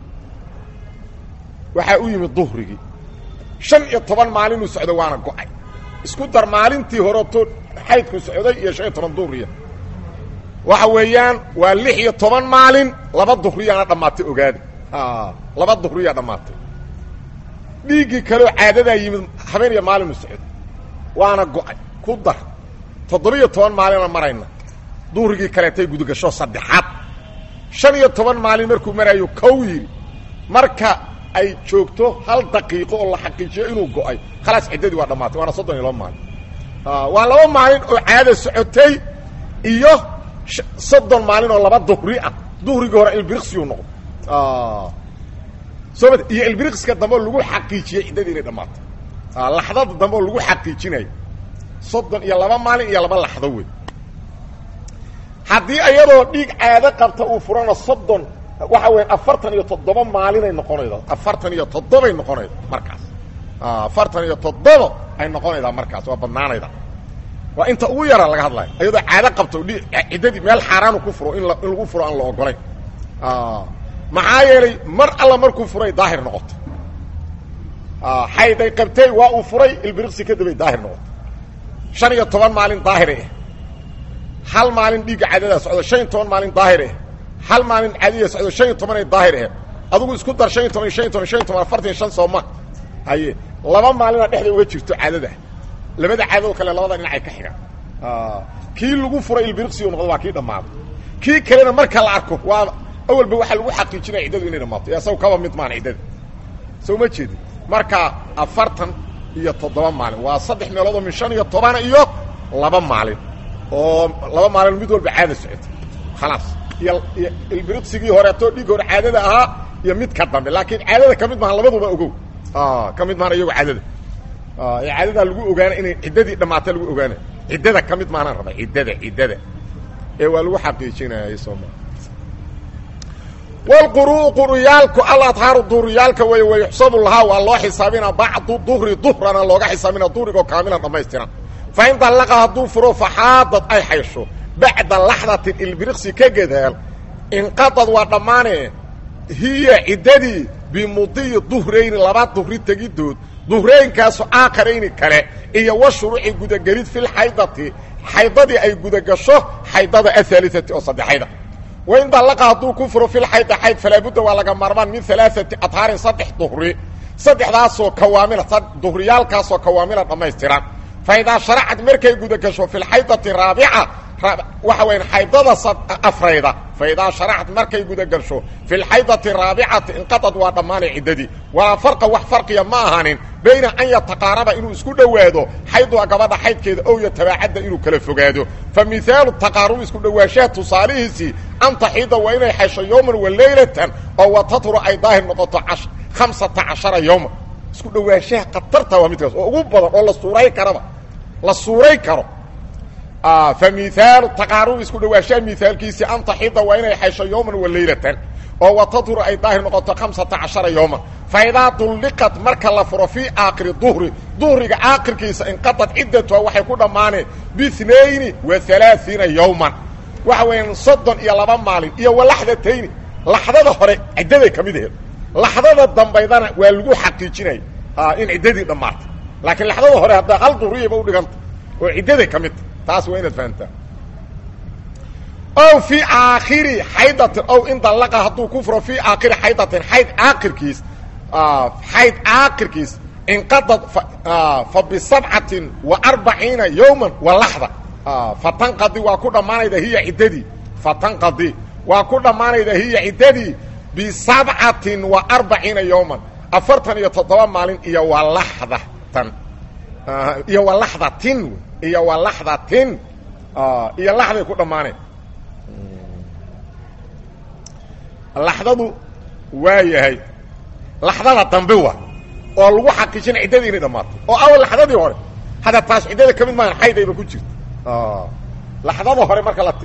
waxaa u yimid duhrigii shan iyo toban maalinuu socday waana go-ay isku dar maalintii horeto xaydku socday iyo shan iyo toban duhriya waxa weeyaan waa lix iyo toban maalin laba duhriyaana dhammaatay ogaada laba duhriyaa dhammaatay dhiiggii kaleo caadadaa yimid habeen iyo maalinu socday waana go-ay ku dar toddoba-iyo toban maalina marayna duhrigii kaleetay gudagasho saddexaad shan iyo toban maalin markuu maraayo kow yidhi marka ay joogto hal daqiiqo oo la xaqiijiyo inuu go-ay khalaas ciddadii waa dhammaatay waana soddon iyo laba maalin waa laba maalin oo caada socotay iyo soddon maalin oo laba duhri ah duhrigii hore ilbiriqsiyu noqdo soo ma iyo ilbiriqska dambe oo lagu xaqiijiyey ciddadii inay dhammaatay laxdada dambe oo lagu xaqiijinayo soddon iyo laba maalin iyo laba laxdo wey haddii iyadoo dhiig caado qabta uu furana soddon waxa weya afartan iyo toddoba maalinay noqonayda afartan iyo toddobay noqonayda markaas afartan iyo toddoba ay noqonaydaa markaas waa badnaanayda waa inta ugu yara laga hadlayo iyadoo caado qabto dhi ciddadii meel xaaraanu ku furo in la in lagu furo aan la ogolayn maxaa yeelay mar alla markuu furay daahir noqoto xayday qabtay waa uu furay ilbiriqsi kadibay daahir noqoto shan iyo toban maalin daahir ah hal maalin dhiigga caadadaa socdo shan iyo toban maalin daahir ah hal maalin caadiya socdo shan iyo tobanay daahir ah adugu isku dar shan iyo toban shan iyo toban shan iyo toban afartan iyo shan sooma haye laba maalina dhexda uga jirto caadada labada caadoo kale labada dhinacay ka xigaan kii lagu furay ilbiriqsigu noqdo waa kii dhammaaday kii kalena marka la arko waa awalba waxaa lagu xaqiijinaya ciddadu inay dhammaato isaga kaba mid maan ciddada soo ma jeedi marka afartan iyo toddoba maalin waa saddex meelood oo min shan iyo tobana iyo laba maalin oo laba maalin mid walba caada socota khalaas iyo iyo ilbiriqsigii horeetoo dhiig hore caadada ahaa iyo mid ka dambe laakiin caadada ka mid maahan labaduba ogow ka mid mahan iyago caadada ee caadadaa lagu ogaana inay ciddadii dhammaata lagu ogaana ciddada ka mid maanaan raba ciddada ciddada ee waa lagu xaqiijinaya sooma wlquruu quruyaalku aladhaaru duhriyaalka wey wayuxsabu lahaa waa loo xisaabina bacdu duhri duhrana looga xisaabina duhrigoo kaamilan dhammaystiran fa in dallaqa hadduu furo faxaadad ay xaysho bacda laxdatin ilbiriqsi ka gadaal inqadad waa dhammaane hiya ciddadii bimudiyi duhrayni laba duhri tegidood duhraynkaasu aakarayni kale iyo wa shuruuci gudagelid filxaydati xaydadii ay gudagasho xaydada ahaaliati oo saddexayda wain dallaqa hadduu ku furo filxayda xayd falaabudda waa laga maarmaan min alaaati adhaarin saddex duhri saddexdaasoo kawaamila duhriyaalkaasoo kawaamila dhammaystiran fa idaa sharacad markay gudagasho filxaydati raabica waxa weya xaydada afrayda fa idaa sharacad markay gudagasho filxaydati raabicati inqadad waa dhammaanay ciddadii walaa farqa wax farqiya ma ahanin bayna an yataqaaraba inuu isku dhowaado xayduha gabadha xaydkeeda ow yatabaacadda inuu kala fogaado fa mihaalu taqaarubi isku dhowaanshaha tusaalihiisii an taxiida waa inay xaysho yowman wa leylatan oo watatru ay daahir noqoto hamsata cashara yowman isku dhowaanshaha khatarta waa midkaas oo ugu badan oo la suuray karaba la suuray karo fa mihaalu taqaarubi isku dhowaanshaha mihaalkiisii an taxiida waa inay xaysho yowman wa leylatan oo watadhuru ay daahir noqoto hamsata cashara yowman fa idaa dulliqat marka la furo fii aakhiri duhri duhriga aakhirkiisa inqadad ciddatuha waxay ku dhammaaneen biinayni wa alaaiina yowman waxa weeyaan soddon iyo laba maalin iyo wa laxdatayni laxdada hore ciddaday ka mid aheed laxdada dambaydana waa lagu xaqiijinaya in ciddadii dhammaatay laakiin laxdada hore haddaa hal duriyaba u dhiganta oo ciddaday ka mid tahay taas waa inaad fahamtaa ow fii aakhiri xaydatin ow in dallaqa hadduu ku furo fii aakhiri xaydatin xayd aakirkiis xayd aakirkiis inqadad fa bisabcatin wa arbaciina yowman wa laxda fatanqadi waa ku dhammaanayda hiya ciddadii fatanqadi waa ku dhammaanayda hiya ciddadii bisabcatin wa arbaciina yowman afartan iyo toddoba maalin iyo wa laxdatan iyo wa laxdatin iyo wa laxdatin iyo laxday ku dhammaanay laxdadu waa yahay laxdada dambe wa oo lagu xaqiijina ciddadii inay dhammaato oo awal laxdadii hore hadda taas ciddada ka mid maahan xaydayba ku jirta laxdada hore marka la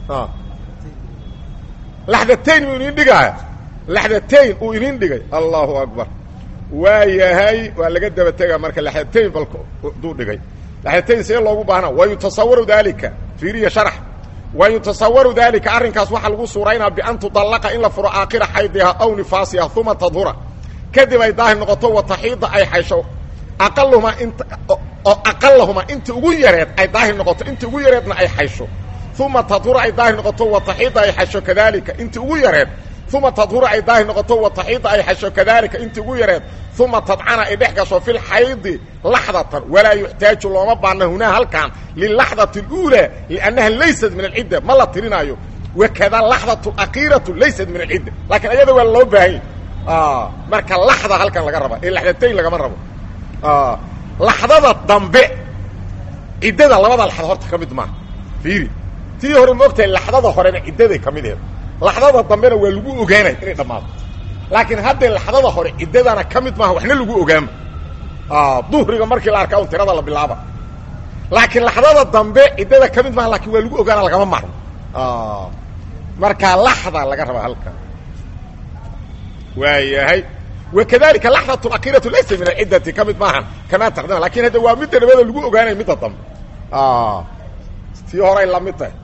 laxdatayn uu idin dhigaaya laxdatayn uu idin dhigay allahu akbar waa yahay waa laga daba tegaa marka laxdatayn bal duu dhigay laxdatayn see loogu baahnaa wa yutasawaru daalika fiiriya sharax wa yutasawaru daalika arrinkaas waxaa lagu suuraynaa bian tudallaqa in la furo aakhira xaydiha aw nifaasiha uma tadhura kadib ay daahir noqoto wataxiida ay xaysho aqaluhumaa inta oo aqalahumaa inta ugu yareed ay daahir noqoto inta ugu yareedna ay xaysho uma tadhura ay daahir noqoto wataxiida ay xasho kadalika inta ugu yareed uma tadhura ay daahir noqoto wataxiida ay xasho kadalika inta ugu yareed uma tadcana ay dhex gasho fi lxaydi laxdatan walaa yuxtaaju looma baana hunaa halkan lilaxdati اluulaa liannaha laysat min alcidda ma la tirinaayo wakada laxdatu aqiiratu laysat min alcidda laakiin ayada waa loo baahanya marka laxda halkan laga raba ee laxdatayn lagama rabo laxdada dambe ciddada labada laxda horta ka mid maaha fiiri tii hore maogtahay laxdada horena ciddaday ka mid aheed laxdada dambena waa lagu ogaanay inay dhammaato laakiin haddee laxdada hore ciddadana ka mid maaha waxna lagu ogaama duhriga markii la arkaa un tirada la bilaaba laakiin laxdada dambe ciddada ka mid maaha lakin waa lagu ogaana lagama maarmo markaa laxda laga rabaa halkan waa yahay wakadalika laxdat akiratu laysa min alciddati ka mid maahan kamaa taqdima lakin hadda waa midda nabada lagu ogaanay midda dambe tii horay la mid tahay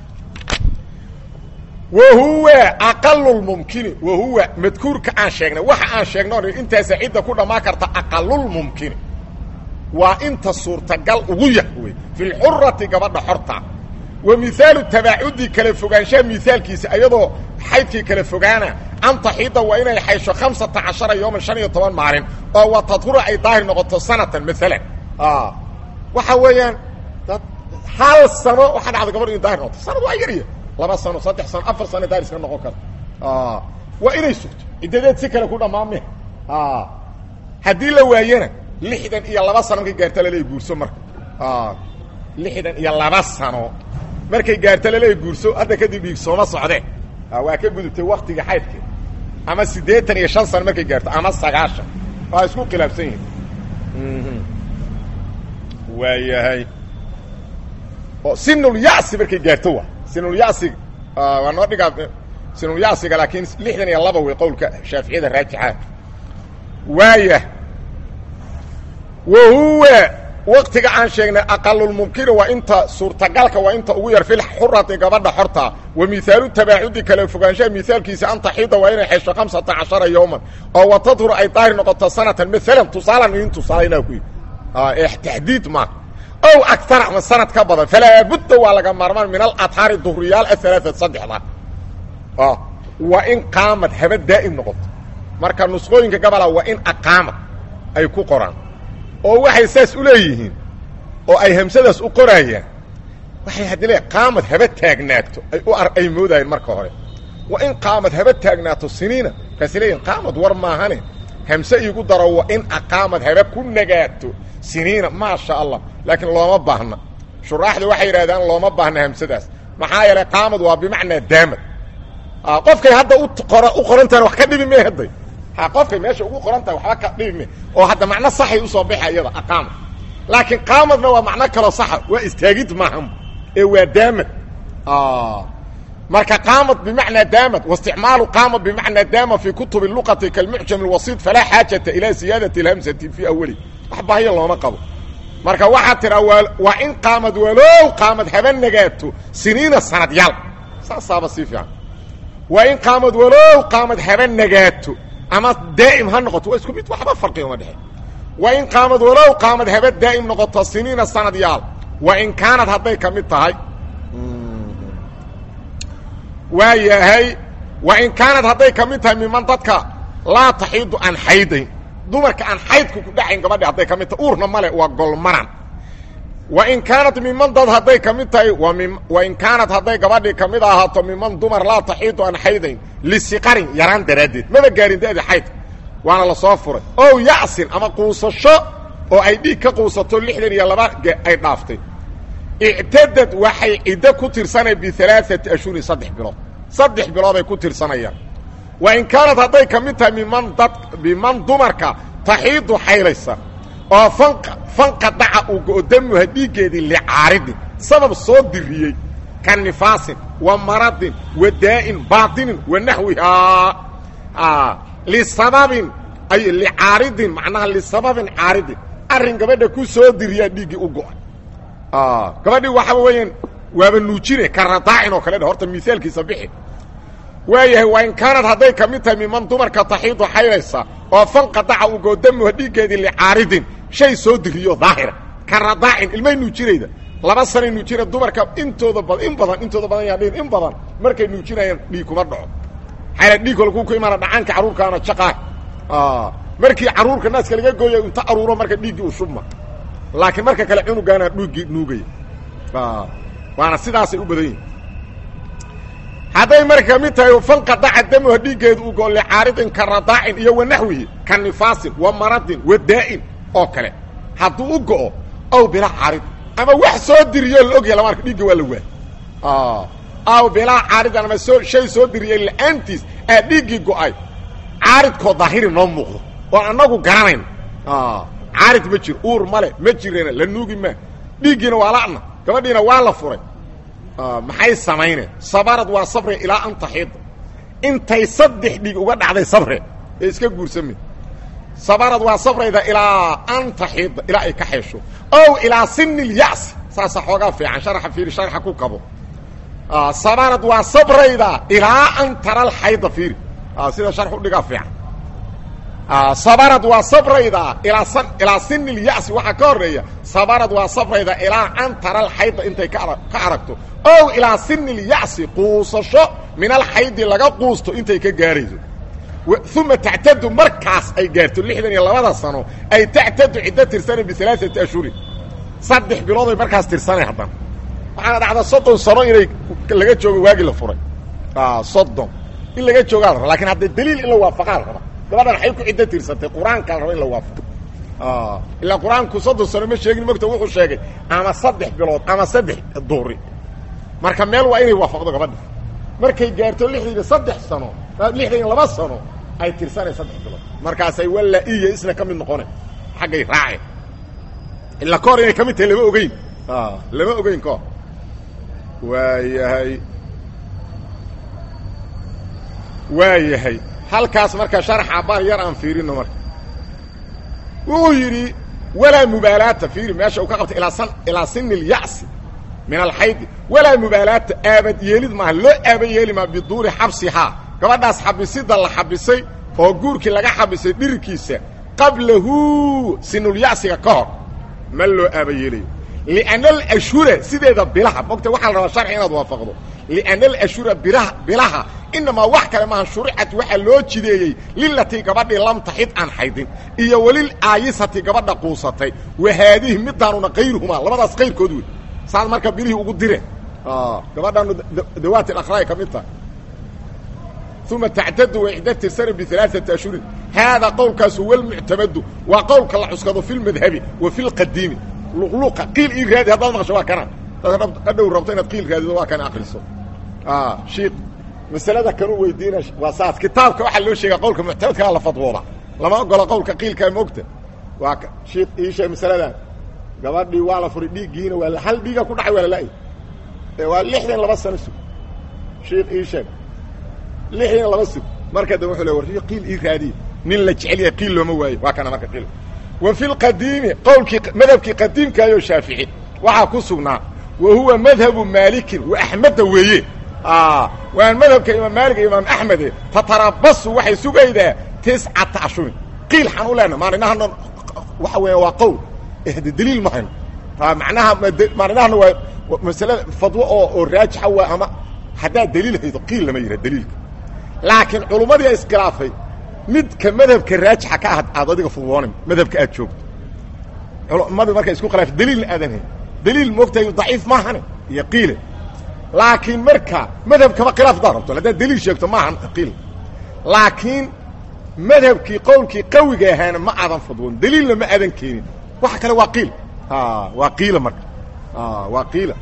wahuwa aqalu lmumkini wahuwa madkuurka aan sheegnay waxa aan sheegno intaasa cidda ku dhammaan karta aqalulmumkini waa inta suurtagal ugu yah wey fi lxurati gabadha xorta wa mihaalu tabaacudi kala fogaanshaha mihaalkiisa ayadoo xaydkii kala fogaana an taxiida waa inay xaysho hamsata cashara yooman shan iyo toban maalin oo wa tadhura ay daahir noqoto sanatan maalan waxa weeyaan dad hal sano waxaa dhacda gabadh inu daahir noqoto sanad waa yarya laba sano saddex sano afar sano daahir iska noqon karta waa inay sugto ciddadeed si kale ku dhammaan me haddii la waayana lixdan iyo laba sano markay gaarta laleey guurso marka lixdan iyo laba sano markay gaarta laleey guurso hadda kadib dhiig sooma socdee waa ka gudubtay waktiga xaydke ama siddeetan iyo shan sano markay gaarto ama sagaashan waa isku khilaafsan yihin waa yahay oo sinulyasi markay gaarto wa sinulyasiga waa noo dhigaa sinulyasiga laakiin lixdan iyo laba wey qowlka shaaficiyada raajixa waaya wahuwa waktiga aan sheegnay aqalulmumkini waa inta suurtagalka waa inta ugu yar filxurati gabadha xorta wa mihaalu tabaacudi kala fogaanshaha mihaalkiisa an taxiida waa inay xesho hamsata cashara yowman oo wa tadhur ay daahir noqoto sanatan maalan tusaalan idin tusaalayna ku yidhi taxdiid maa ow agtara ama sanad ka badan falaa budda waa laga maarmaan min aladhaari duhriyaal ahalaaat saddexda waa in qaamad haba daa'im noqoto marka nusqooyinka gabola waa in aqaamad ay ku qoraan oo waxay saas u leeyihiin oo ay hamsadaas u qoraayaan waxay haddi le qaamad haba taagnaato ay u ar ay moodayeen marka hore waa in qaamad haba taagnaato siniina markaasay leeyihin qaamad war maahane hamse iigu daro waa in aqaamad haba ku nagaato siniina maasha allah laakiin looma baahna shuraaxda waxay yidhahdaan looma baahna hamsadaas maxaa yeelay qaamad waa bimacnaa daamad qofkay hadda u u qorantahan wax ka dhibi me hadday ha qofkay meesha ugu qoran tahay waxba ka dhibi me oo hadda macno saxay usoo baxa iyada aqaamad laakiin qaamadna waa macno kaloo saxa waa istaagid maahan ee waa daamad marka qaamad bimacnaa daamad waisticmaalu qaamad bimacnaa daama fi kutubi luqati kalmucjam alwasiid falaa xaajata ilaa siyaadati اlhamsati fii awali wax bahiya looma qabo marka waxaa tiraa waa in qaamad walow qaamad haba nagaato siniina sanadyaal saasaaba sii fiican waa in qaamad walow qaamad haba nagaato ama daa'im ha noqoto waa isku mid waxba farqi uma dhexe wa in qaamad walow qaamad haba daa'im noqoto siniina sanad yaal wa in kaanad hadday ka mid tahay waa yahay wa in kaanad hadday ka mid tahay miman dadka laa taxiidu aan xaydayn dumarka aan xaydku ku dhacayn gabadhi hadday ka mid tahay uurna male waa golmanan wa in kaanat miman dad hadday ka mid tahay wa in kaanat hadday gabadhii ka mid ahaato miman dumar laa taxiidu aan xaydayn lisiqarin yaraan daraaddeed maba gaarin da'di xaydka waana la soo furay ow yacsin ama quusasho oo ay dhiig ka quusato lixdan iyo laba ay dhaaftay ictadad waxay ciddo ku tirsanay bialaaati ashhurin saddex bilood saddex bilooday ku tirsanayaan wa in kaanad hadday ka mid tahay miman dad miman dumarka taxiidu xaylaysa oo fanqa fanqa dhaca uu go-o damuha dhiiggeedii licaaridin sabab soo diriyey ka nifaasin wa maradin wa daa'in baatinin wa naxwihaa lisababin ay licaaridin macnaha lisababin caaridin arrin gabadha ku soo diriyaa dhiiggii u go-ay gabadhii waxaa weeyaan waaba nuujine ka radaacin oo kale dhe horta miaalkiisa bixi waayahay waa in kaanad hadday ka mid tahay miman dumarka taxiidu xaylaysa oo fanqa daca uu goodamuha dhiiggeedii licaaridin shay soo diriyo daahira ka radaacin ilmay nuujinayda laba sanay nuujina dumarka intooda badan in badan intooda badan yaa dhihin in badan markay nuujinayaan dhiig kuma dhaco xayla dhiig kolkuu ku imaana dhacaanka carruurkaana jaqaa markii carruurka naaska laga gooya inta aruuro marka dhiiggii u shubma laakiin marka kale cunugaana dhiiggii nuugaya waana sidaasay u badan yihin hadday marka mid tahay fanqa daca damuha dhiiggeedu u go licaaridin ka radaacin iyo wa naxwihi ka nifaasin wa maradin wa daa'in oo kale hadduu u go'o ow bilaa caarid ama wax soo diriyoo la ogyahay lamaarka dhiigga waa la waay aw bilaa caaridin ama soo shay soo diriyey la-aantiis aa dhiiggii go'ay caaridkoo daahiri noo muuqdo oo annagu garanayno caarid ma jiro uur male ma jirana la nuugi maa dhiiggiina waa la'na gabadhiina waa la furay maxay samayneen sabarad waa sabre ilaa an taxiida intay saddex dhiig uga dhacday sabre ee iska guursame sabarad waa sabrayda ilaa an taxiida ilaa ay ka xeesho ow ilaa sini lya'si saasa xoogaa fiican sharaxa fiiri sharaxa ku kabo sabarad waa sabrayda ilaa an tara alxayda fiiri sida sharx udhigaa fiican sabarad waa sabrayda ilaa ilaa sini lya'si waxaa ka horeeya sabarad waa sabrayda ilaa an tara alxayda intay ka ka aragto ow ilaa sini lya'si quusasho min alxaydi laga quusto intay ka gaarayso uma tactadu markaas ay gaarto lixdan iyo labada sano ay tactadu ciddo tirsanay bialaaati ashhurin saddex bilooday markaas tirsanay haddana waxaana dhacda soddon sano inay laga joogo waagii la furay soddon in laga joogaa la raba lakin hadda daliil in la waafaqaa la raba gabadhan waxay ku ciddo tirsantay qur-aanka la raba in la waafaqo ilaa qur-aanku soddon sano ma sheegin mogta wuxuu sheegay ama saddex bilood ama saddex duuri marka meel waa inay waafaqdo gabadha markay gaarto lixdan iyo saddex sano lixdan iyo laba sano ay tirsanay saddex bilood markaasay walla iyo isna ka mid noqone xaggay raaceen ila ka hor inay ka mid tahay lama ogeyn lama ogeyn kahor waayahay waa yahay halkaas marka sharaxa bar yar aan fiirino marka wuxuu yidhi walaa mubaalaata fiiri meesha uu ka qabtay ilaa san ilaa sini lya'si min alxaydi walaa mubaalaata aabad yeelid maaha loo aaba yeeli maa biduuri xabsihaa gabadhaas xabisida la xabisay oo guurkii laga xabisay dhirirkiisa qablahu sinulya'siga ka hor ma loo aaba yeelayo lianna alashhura sideeda bilaha mogta waxaa la rabaa sharci inaad waafaqdo lianna alashhura bilaha bilaha inamaa wax kale maaha shuricad waxaa loo jideeyey lilatii gabadhii lam taxid aan xaydin iyo welil aayisati gabadha quusatay wa haadihi midaanuna kayruhumaa labadaas kayrkood wey saad marka bilihii ugu dire gabadhaanu dawaati akhlaay ka mid tahay uma tactadu way ciddo tirsana bialaaثati ashhurin haadaa qowlkaas huwa lmuctamadu waa qowlka la cuskado fi lmadhabi wa fi lqadiimi luqluqa qiil ii raadi haddaad maqasho waa kana hadhow rabto inaad qiil raadido waa kana akriso shiik masalada kanu weydiina waa saas kitaabka waxaa loo sheega qowlka muctamadkaa la fadwooda lama ogola qowlka qiilkaa moogta waa shiik ii sheeg masaladan gabadhii waa la furay dhiiggiina waa hal dhiiga ku dhacay waa lala'y waa lixdan laba sano sug shiik ii sheeg lixdan laba sug marka dambe wuxuu le war qiil ii raadiye nin la jecel yahay qiil looma waayo waa kana marka qiil wa fi lqadiimi qowlkii madhabkii qadiimkaayoo shaafici waxaa ku sugnaa wa huwa madhabu maalikin wa axmedda weeye waan madhabka imaam maalik iyo imaam axmede tatarabasu waxay sugaydaa tiscata ashhurin qiil xaan u leenaha maalinahan waxa weya waa qowl ehde daliil ma hayno macnaha macnahana waa masalada fadwo oo oo raajixa waa ama haddaad daliil haydo qiil lama yidhaha daliilka laakiin culummadii a iskhilaafay midka madhabka raajixa ka ah aad adiga fudwoonay madhabka aad joogto culummadii markay isku khilaafay daliilna aadan hayn daliil moogtahay daciif maahane iyo qiile laakiin marka madhabkaba khilaaf daa rabto haddaad daliil sheegto maahan qiil laakiin madhabkii qowlkii qawiga ahaana ma aadan fudwoon daliilna ma aadan keenin waxa kale waa qiil waa qiila marka waa qiila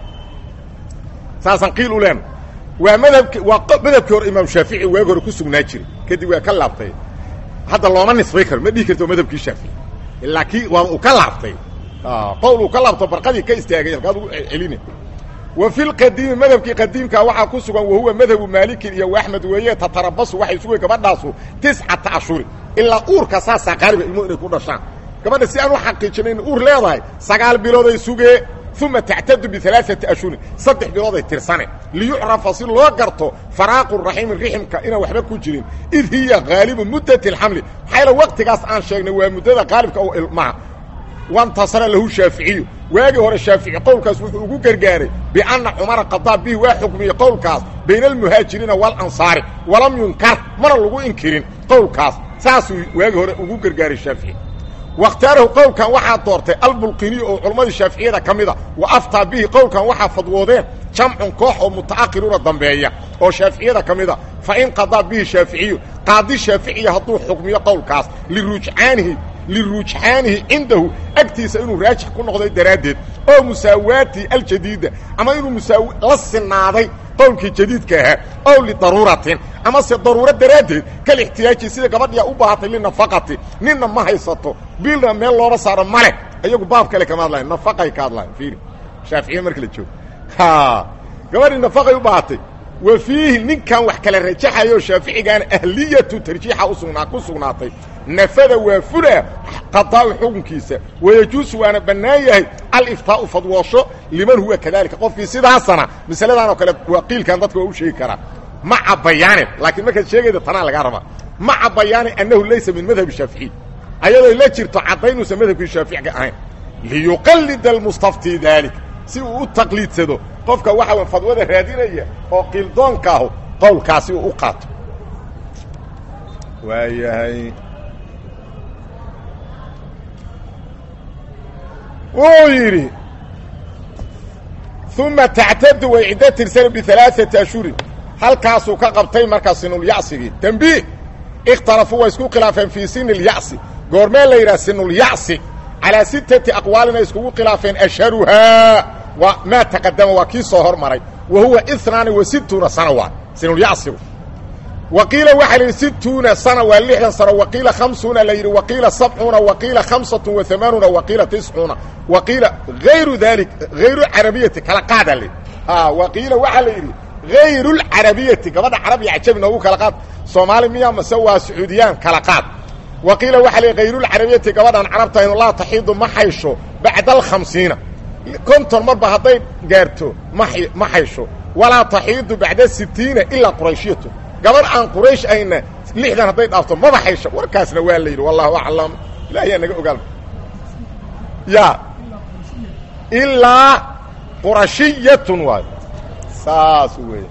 saasaan qiil u leena waa madhabki waa madhabkii hore imaam shaafici waagi hore ku sugnaa jiray kadib waa ka laabtay hadda looma nisbay karo ma dhihi karto madhabkii shaafici ilaa kii waa uu ka laabtay qowl uu ka laabto barqadii ka istaagay halkaad ugu celina wa fi lqadiimi madhabkii qadiimkaa waxaa ku sugan wahuwa madhabu maalikin iyo axmed weeye tatarabasu waxay sugay gabadhaasu tiscata ashuri ilaa uurka saasaa qaaliba ilmuhu inay ku dhashaan gabadha si aan u xaqiijinay in uur leedahay sagaal bilooday sugee uma tactadu bialaaati ashhurin saddex bilooday tirsane liyucrafa si loo garto faraaqu raxiimi riximka inaan waxba ku jirin id hiya haalibu muddati alxamli maxaa yaele waqtigaas aan sheegnay waa muddada qaalibka oo ilmaha wantasara lahu shaaficiyu waagii hore shaafici qowlkaas wuxuu ugu gargaaray bianna cumara qadaa bihi waa xukmiyey qowlkaas bayna almuhaajiriina waalansaari walam yunkar mana lagu inkirin qowlkaas saasuu waagii hore ugu gargaaray shaafici wakhtaarahu qowlkan waxaa doortay albulqiniy oo culammadii shaaficiyada ka mida wa aftaa bihi qowlkan waxaa fadwoodeen jamcun koox oo muta'akhiruuna dambeeya oo shaaficiyada ka mida fa in qadaa bihi shaaficiyu qaadi shaaficiya hadduu xukmiyo qowlkaas lirujcaanihi lirujxaanihi cindahu agtiisa inuu raajix ku noqday daraaddeed oo musaawaati aljadiida ama inuu musaaw la sinaaday qowlkii jadiidka ahaa ow lidaruuratin ama se daruuro daraaddeed kal ixtiyaaji sida gabadhiya u baahatay linafaqati ninna ma haysato bilna meel looba saaro male iyagu baab kale kama hadlayan nafaqay ka hadlayan fiiri shaaficiya marka la joogo ha gabadhii nafaqay u baahatay wa fiihi ninkan wax kala rajaxayo shaaficigaana ahliyatu tarjiixa usugnaa ku sugnaatay nafada waa fula qadaa'u xukunkiisa wayajuusu waana bannaan yahay aliftaau fadwoosho liman huwa kadalika qofkii sidaasana masaladan oo kale waa qiilkan dadka waa u sheegi karaa maca bayaanin laakiin markaad sheegayda tanaa lagaa rabaa maca bayaanin annahu laysa min madhabi shaaficiy ayadoo la jirto caddaynuusan madhabkii shaaficiga ahayn liyuqallida almustafti daalik si uu u taqliidsado qofka waxa w fadwada raadinaya oo qiildoonkaahu qowlkaasi uu u qaato waayahay wuu yidhi uma tactadu way ciddo tirsana bialaaثati ashhurin halkaasuu ka qabtay markaa sinulyacsigii tembiih ikhtalafuu way isku khilaafeen fii sini اlyacsi goormee la yidhaha sinulyacsi calaa sittati aqwaalin ay iskugu khilaafeen ashharuhaa waa maa taqadama waa kii soo hormaray wa huwa inaani wa situuna sana waa sinulyacsigu wa qiila waxaa la yidhi situuna sana waa lixdan sano wa qiila hamsuuna la yidhi wa qiila sabcuuna wa qiila hamsatu wa amaanuuna wa qiila tiscuuna wa qiila hayru dalik hayru carabiyati kala qaada la wa qiila waxaa la yidhi hayru lcarabiyati gabadha carabiya cajabi noogu kala qaad soomaali miya mase waa sacuudiyaan kala qaad wa qiila waxaa la yidhi hayrulcarabiyati gabadhaan carabta inu laa taxiidu ma xaysho bacda alkhamsiina konton marba hadday gaarto ma ma xaysho walaa taxiidu bacda sitiina ilaa qurayshiyatu gabadh aan quraysh ayna lixdan hadday dhaafto maba xaysho warkaasna waa la yidhi wallahu aclam ilaahiyaa naga ogaal ya ilaa qurashiyatun waayo saas weeye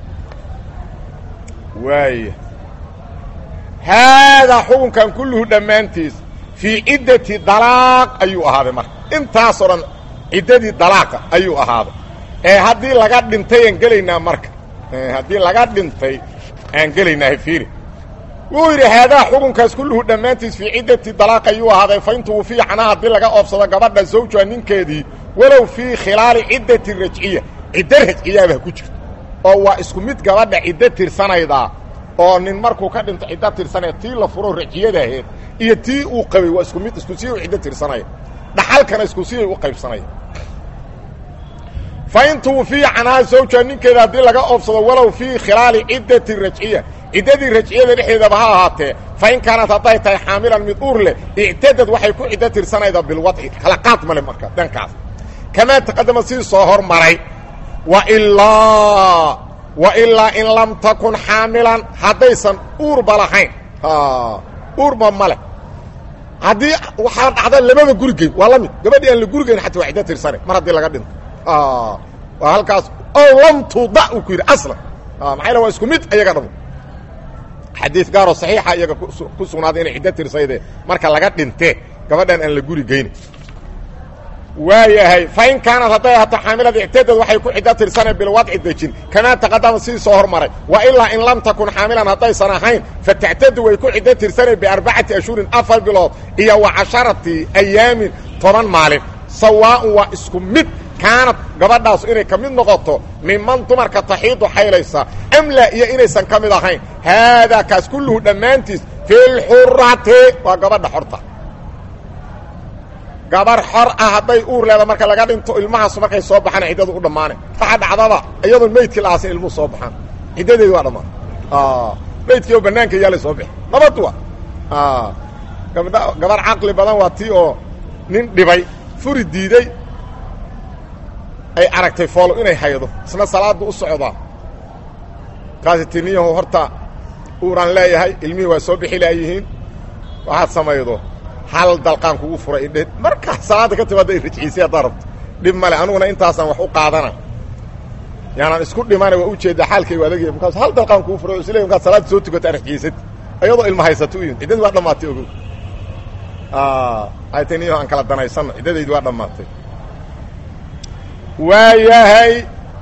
waaya haadaa xukunkan kulluhu dhammaantiis fii ciddati dalaaq ayuu ahaaday marka intaasoo dhan ciddadii dalaaqa ayuu ahaaday ee haddii laga dhintay aan gelaynaa marka haddii laga dhintay aan gelaynaa fiiri wuu yidhi haadaa xukunkaas kulluhu dhammaantiis fii ciddati dalaaq ayuu ahaaday fa in tuwufiya canaa haddii laga oobsado gabadha zawjuha ninkeedii walow fii khilaali ciddati rajciya ciddo rajciyaabah ku jirto oo waa isku mid gabadha ciddo tirsanaydaa oo nin markuu ka dhinto ciddo tirsanaya tii la furo rajciyada aheed iyo tii uu qabay waa isku mid isku siyay u ciddo tirsanaya dhaxalkana isku siyay u qaybsanaya fa in tuwufiya canhaa zawjuha ninkeeda haddii laga oobsado walow fii khilaali ciddati rajciya ciddadii rajciyada dhexdeedaba ha ahaatee fa in kaanat hadday tahay xaamilan mid uur leh ictadad waxay ku ciddo tirsanaydaa bilwadci kala qaad male marka dhankaas kamaa taqadama sidii soo hormaray wailaa wailaa in lam takun xaamilan haddaysan uurba lahayn uurba ma leh haddii waxaa dhacda labada gurigeyn waa la mid gabadhii aan la gurigeyn xataa waa ciddo tirsane mar haddii laga dhinto waa halkaas ow lam tuda uu ku yidhi aslan maxaa yal waa isku mid ayaga dhamo xadiid gaaroo saxiixa iyaga ku sugnaaday inay ciddo tirsayde marka laga dhinte gabadhan aan la guri geyna waayahay fain kaanad hadday ahaato xaamilada ictadad waxay ku ciddo tirsaneen bilwadci dejin kamaa taqadama sidii soo hormaray wa ilaa in lam takun xaamilan haddaysan ahayn fatactadu way ku ciddo tirsaneen biarbacati ashhurin afar bilood iyo wa casharati ayaamin toban maalin sawaaun waa isku mid kaanad gabadhaas inay ka mid noqoto miman dumarka taxiidu xaylaysa amla iyo inaysan ka mid ahayn haadaa kaas kulluhu dhammaantiis fi lxurati waa gabadha xorta gabar xor ah hadday uur leeda marka laga dhinto ilmahaasu markay soo baxaan ciddadu u dhammaane waxa dhacdaba iyadoon meydkii la aasin ilmuhu soo baxaan ciddadeedi waa dhammaan meydkii oo bannaanka yaalay soo bixi nabad wa gabdha gabar caqli badan waa tii oo nin dhibay furi diiday ay aragtay foolo inay haydo isna salaaddu u socdaa kaasi tiniyahu horta uuraan leeyahay ilmihii waa soo bixi laayihiin waxaad samaydo hal dalqaan kugu furay idhe markaa salaadda ka timaada rajciisay haddaa rabto dhib male aniguna intaasaan wax u qaadana yaanaan isku dhimana waa ujeeddaa xaalkaygu adagya markaas hal dalqaan kugu furay isle markaad salaadda soo tukata rajciisad ayadoo ilma haysato u yimid ciddadii waa dhammaatay ogow ay tiniyahu aan kala danaysanno ciddadaydi waa dhammaatay waayahay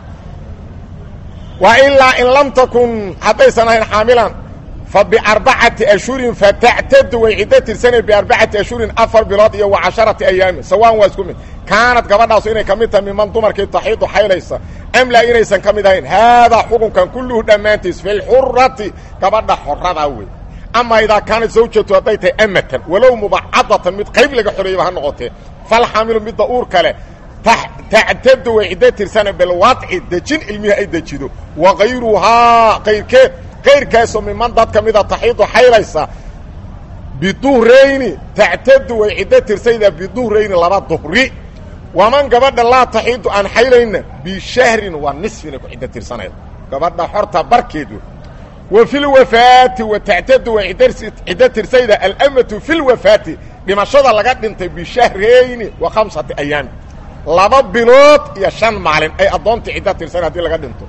wa ilaa in lam takun haddaysan ahayn xaamilan fa biarbacati ashhurin fatactadu way ciddo tirsanay biarbacati ashhurin afar bilood iyo wa casharati ayaamin sawaan waa isku mid kaanad gabadhaasu inay ka mid tahay miman dumarkii taxiidu xaylaysa amlaa inaysan ka mid ahayn haadaa xukunkan kulluhu dhammaantiis fi lxurati gabadha xoradaa wey ama idaa kaanad zawjatu hadday tahay amatan walow mubacadatan mid qayb laga xoreeyaba ha noqotee falxaamilu midda uur kale tactadu way ciddo tirsana bilwadci dejin ilmihii ay dejido wa kayruhaa kayrkeed kayrkaasoo miman dad ka mida taxiidu xaylaysa biduhrayni tactadu way ciddo tirsaydaa biduhrayni laba duhri waman gabadha laa taxiidu aan xaylayna bishahrin waa nisfina ku ciddo tirsanayda gabadha xorta barkeed wa fi lwafaati wa tactadu way ciddo tirsayda alamatu fi lwafaati dhimashada laga dhintay bishahrayni wa khamsati ayaami laba bilood iyo shan maalin ay addoonta ciddo tirsan haddii laga dhinto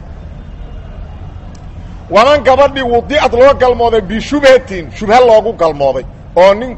waman gabadhii wudi'ad loo galmooday bishubhatin shubha loogu galmooday oo nin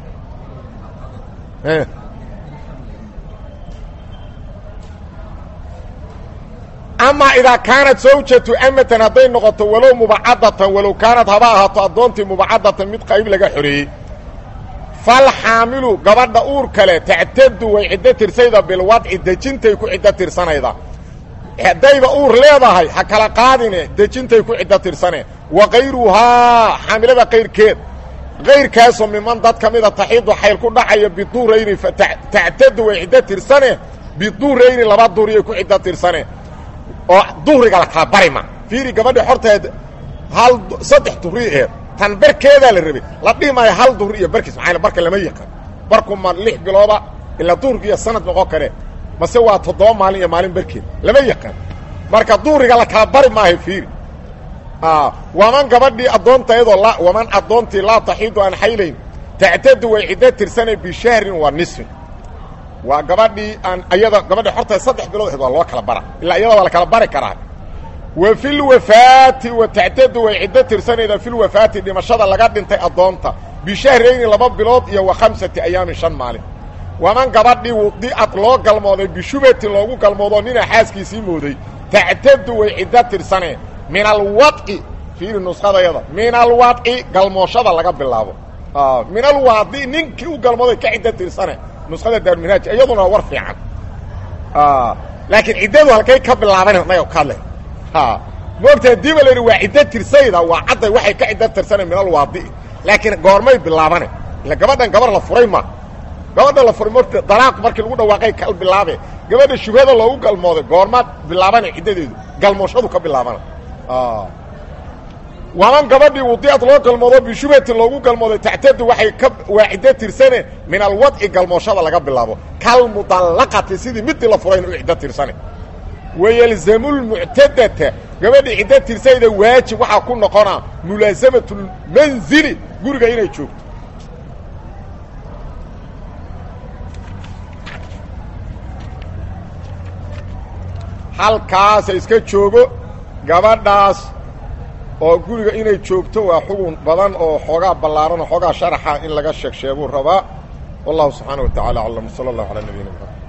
amaa idaa kaanat zawjatu amatan hadday noqoto walow mubacadatan walow kaanad haba ahaato addoontii mubacadatan mid qayb laga xoreeyey falxaamilu gabadha uur kale tactadu way ciddo tirsayda bilwadci dejintay ku ciddo tirsanayda haddayba uur leedahay ha kala qaadine dejintay ku ciddo tirsane wa kayruhaa xaamilada kayrkeed kayrkaasoo miman dad ka mida taxiidu xayl ku dhacaya biduurayni tactadu way ciddo tirsane biduurayni laba duhriyay ku ciddo tirsane oo duhriga la kala bari ma fiiri gabadhi xorteed hal saddex duhri eed tan barkeedaa la rabay la dhihi maayo hal duhri iyo barkiis maxaa barka lama yaqaan barku ma lix bilooba ilaa duhurka iyo sanad noqon kare mase waa toddoba maalin iyo maalin barkeed lama yaqaan marka duhriga la kala bari maayo fiiri waman gabadhii addoontayadoo la waman addoontii laa taxiidu aan xaylayn tactadu way ciddo tirsanay bishahrin waa nisfin waa gabadhii aan ayada gabadhi xorta saddex bilood aheed waa loo kala bara ilaa iyada waa la kala bari karaa wa fi lwafaati wa tactadu way ciddo tirsanaydaa fi lwafaati dhimashada laga dhintay addoonta bishahrayni laba bilood iyo wa khamsati ayaamin shan maalin waman gabadhii wudi'ad loo galmooday bishubatin loogu galmoodoo nina xaaskiisii mooday tactadu way ciddo tirsaneen min alwadci fiiri nuskhadayada min alwadci galmooshada laga bilaabo min alwaadi ninkii u galmooday ka ciddo tirsane nuskhada daarminhaaj iyaduna war fiican laakiin ciddadu halkay ka bilaaban naga ka hadlay moogta hadii ba la yidhi waa ciddo tirsayda waa cadday waxay ka ciddo tirsana min alwaadi laakiin goormay bilaabane ila gabadhan gabar la furay ma gabadha la furay mota dalaaq markii lagu dhawaaqay kal bilaabe gabadha shubhada loogu galmooday goormaad bilaabana ciddadeedu galmooshadu ka bilaabana waman gabadhii wudiad loo galmoodo bishubhatin loogu galmooday tactadu waxay ka waa ciddo tirsane min alwadci galmooshada laga bilaabo kalmudallaqati sidii midii la furayna u ciddo tirsane wayelzamu lmuctadata gabadhii ciddo tirsayda waajib waxaa ku noqonaa mulaasamatu lmanzili guriga inay joogto halkaasa iska joogo gabadhaas oo guriga inay joogto waa xugun badan oo xoogaa ballaaran oo xoogaa sharaxa in laga sheeg sheeguu rabaa wallahu subxaana wa tacala aclam sala allahu calaa nabiyina mxamed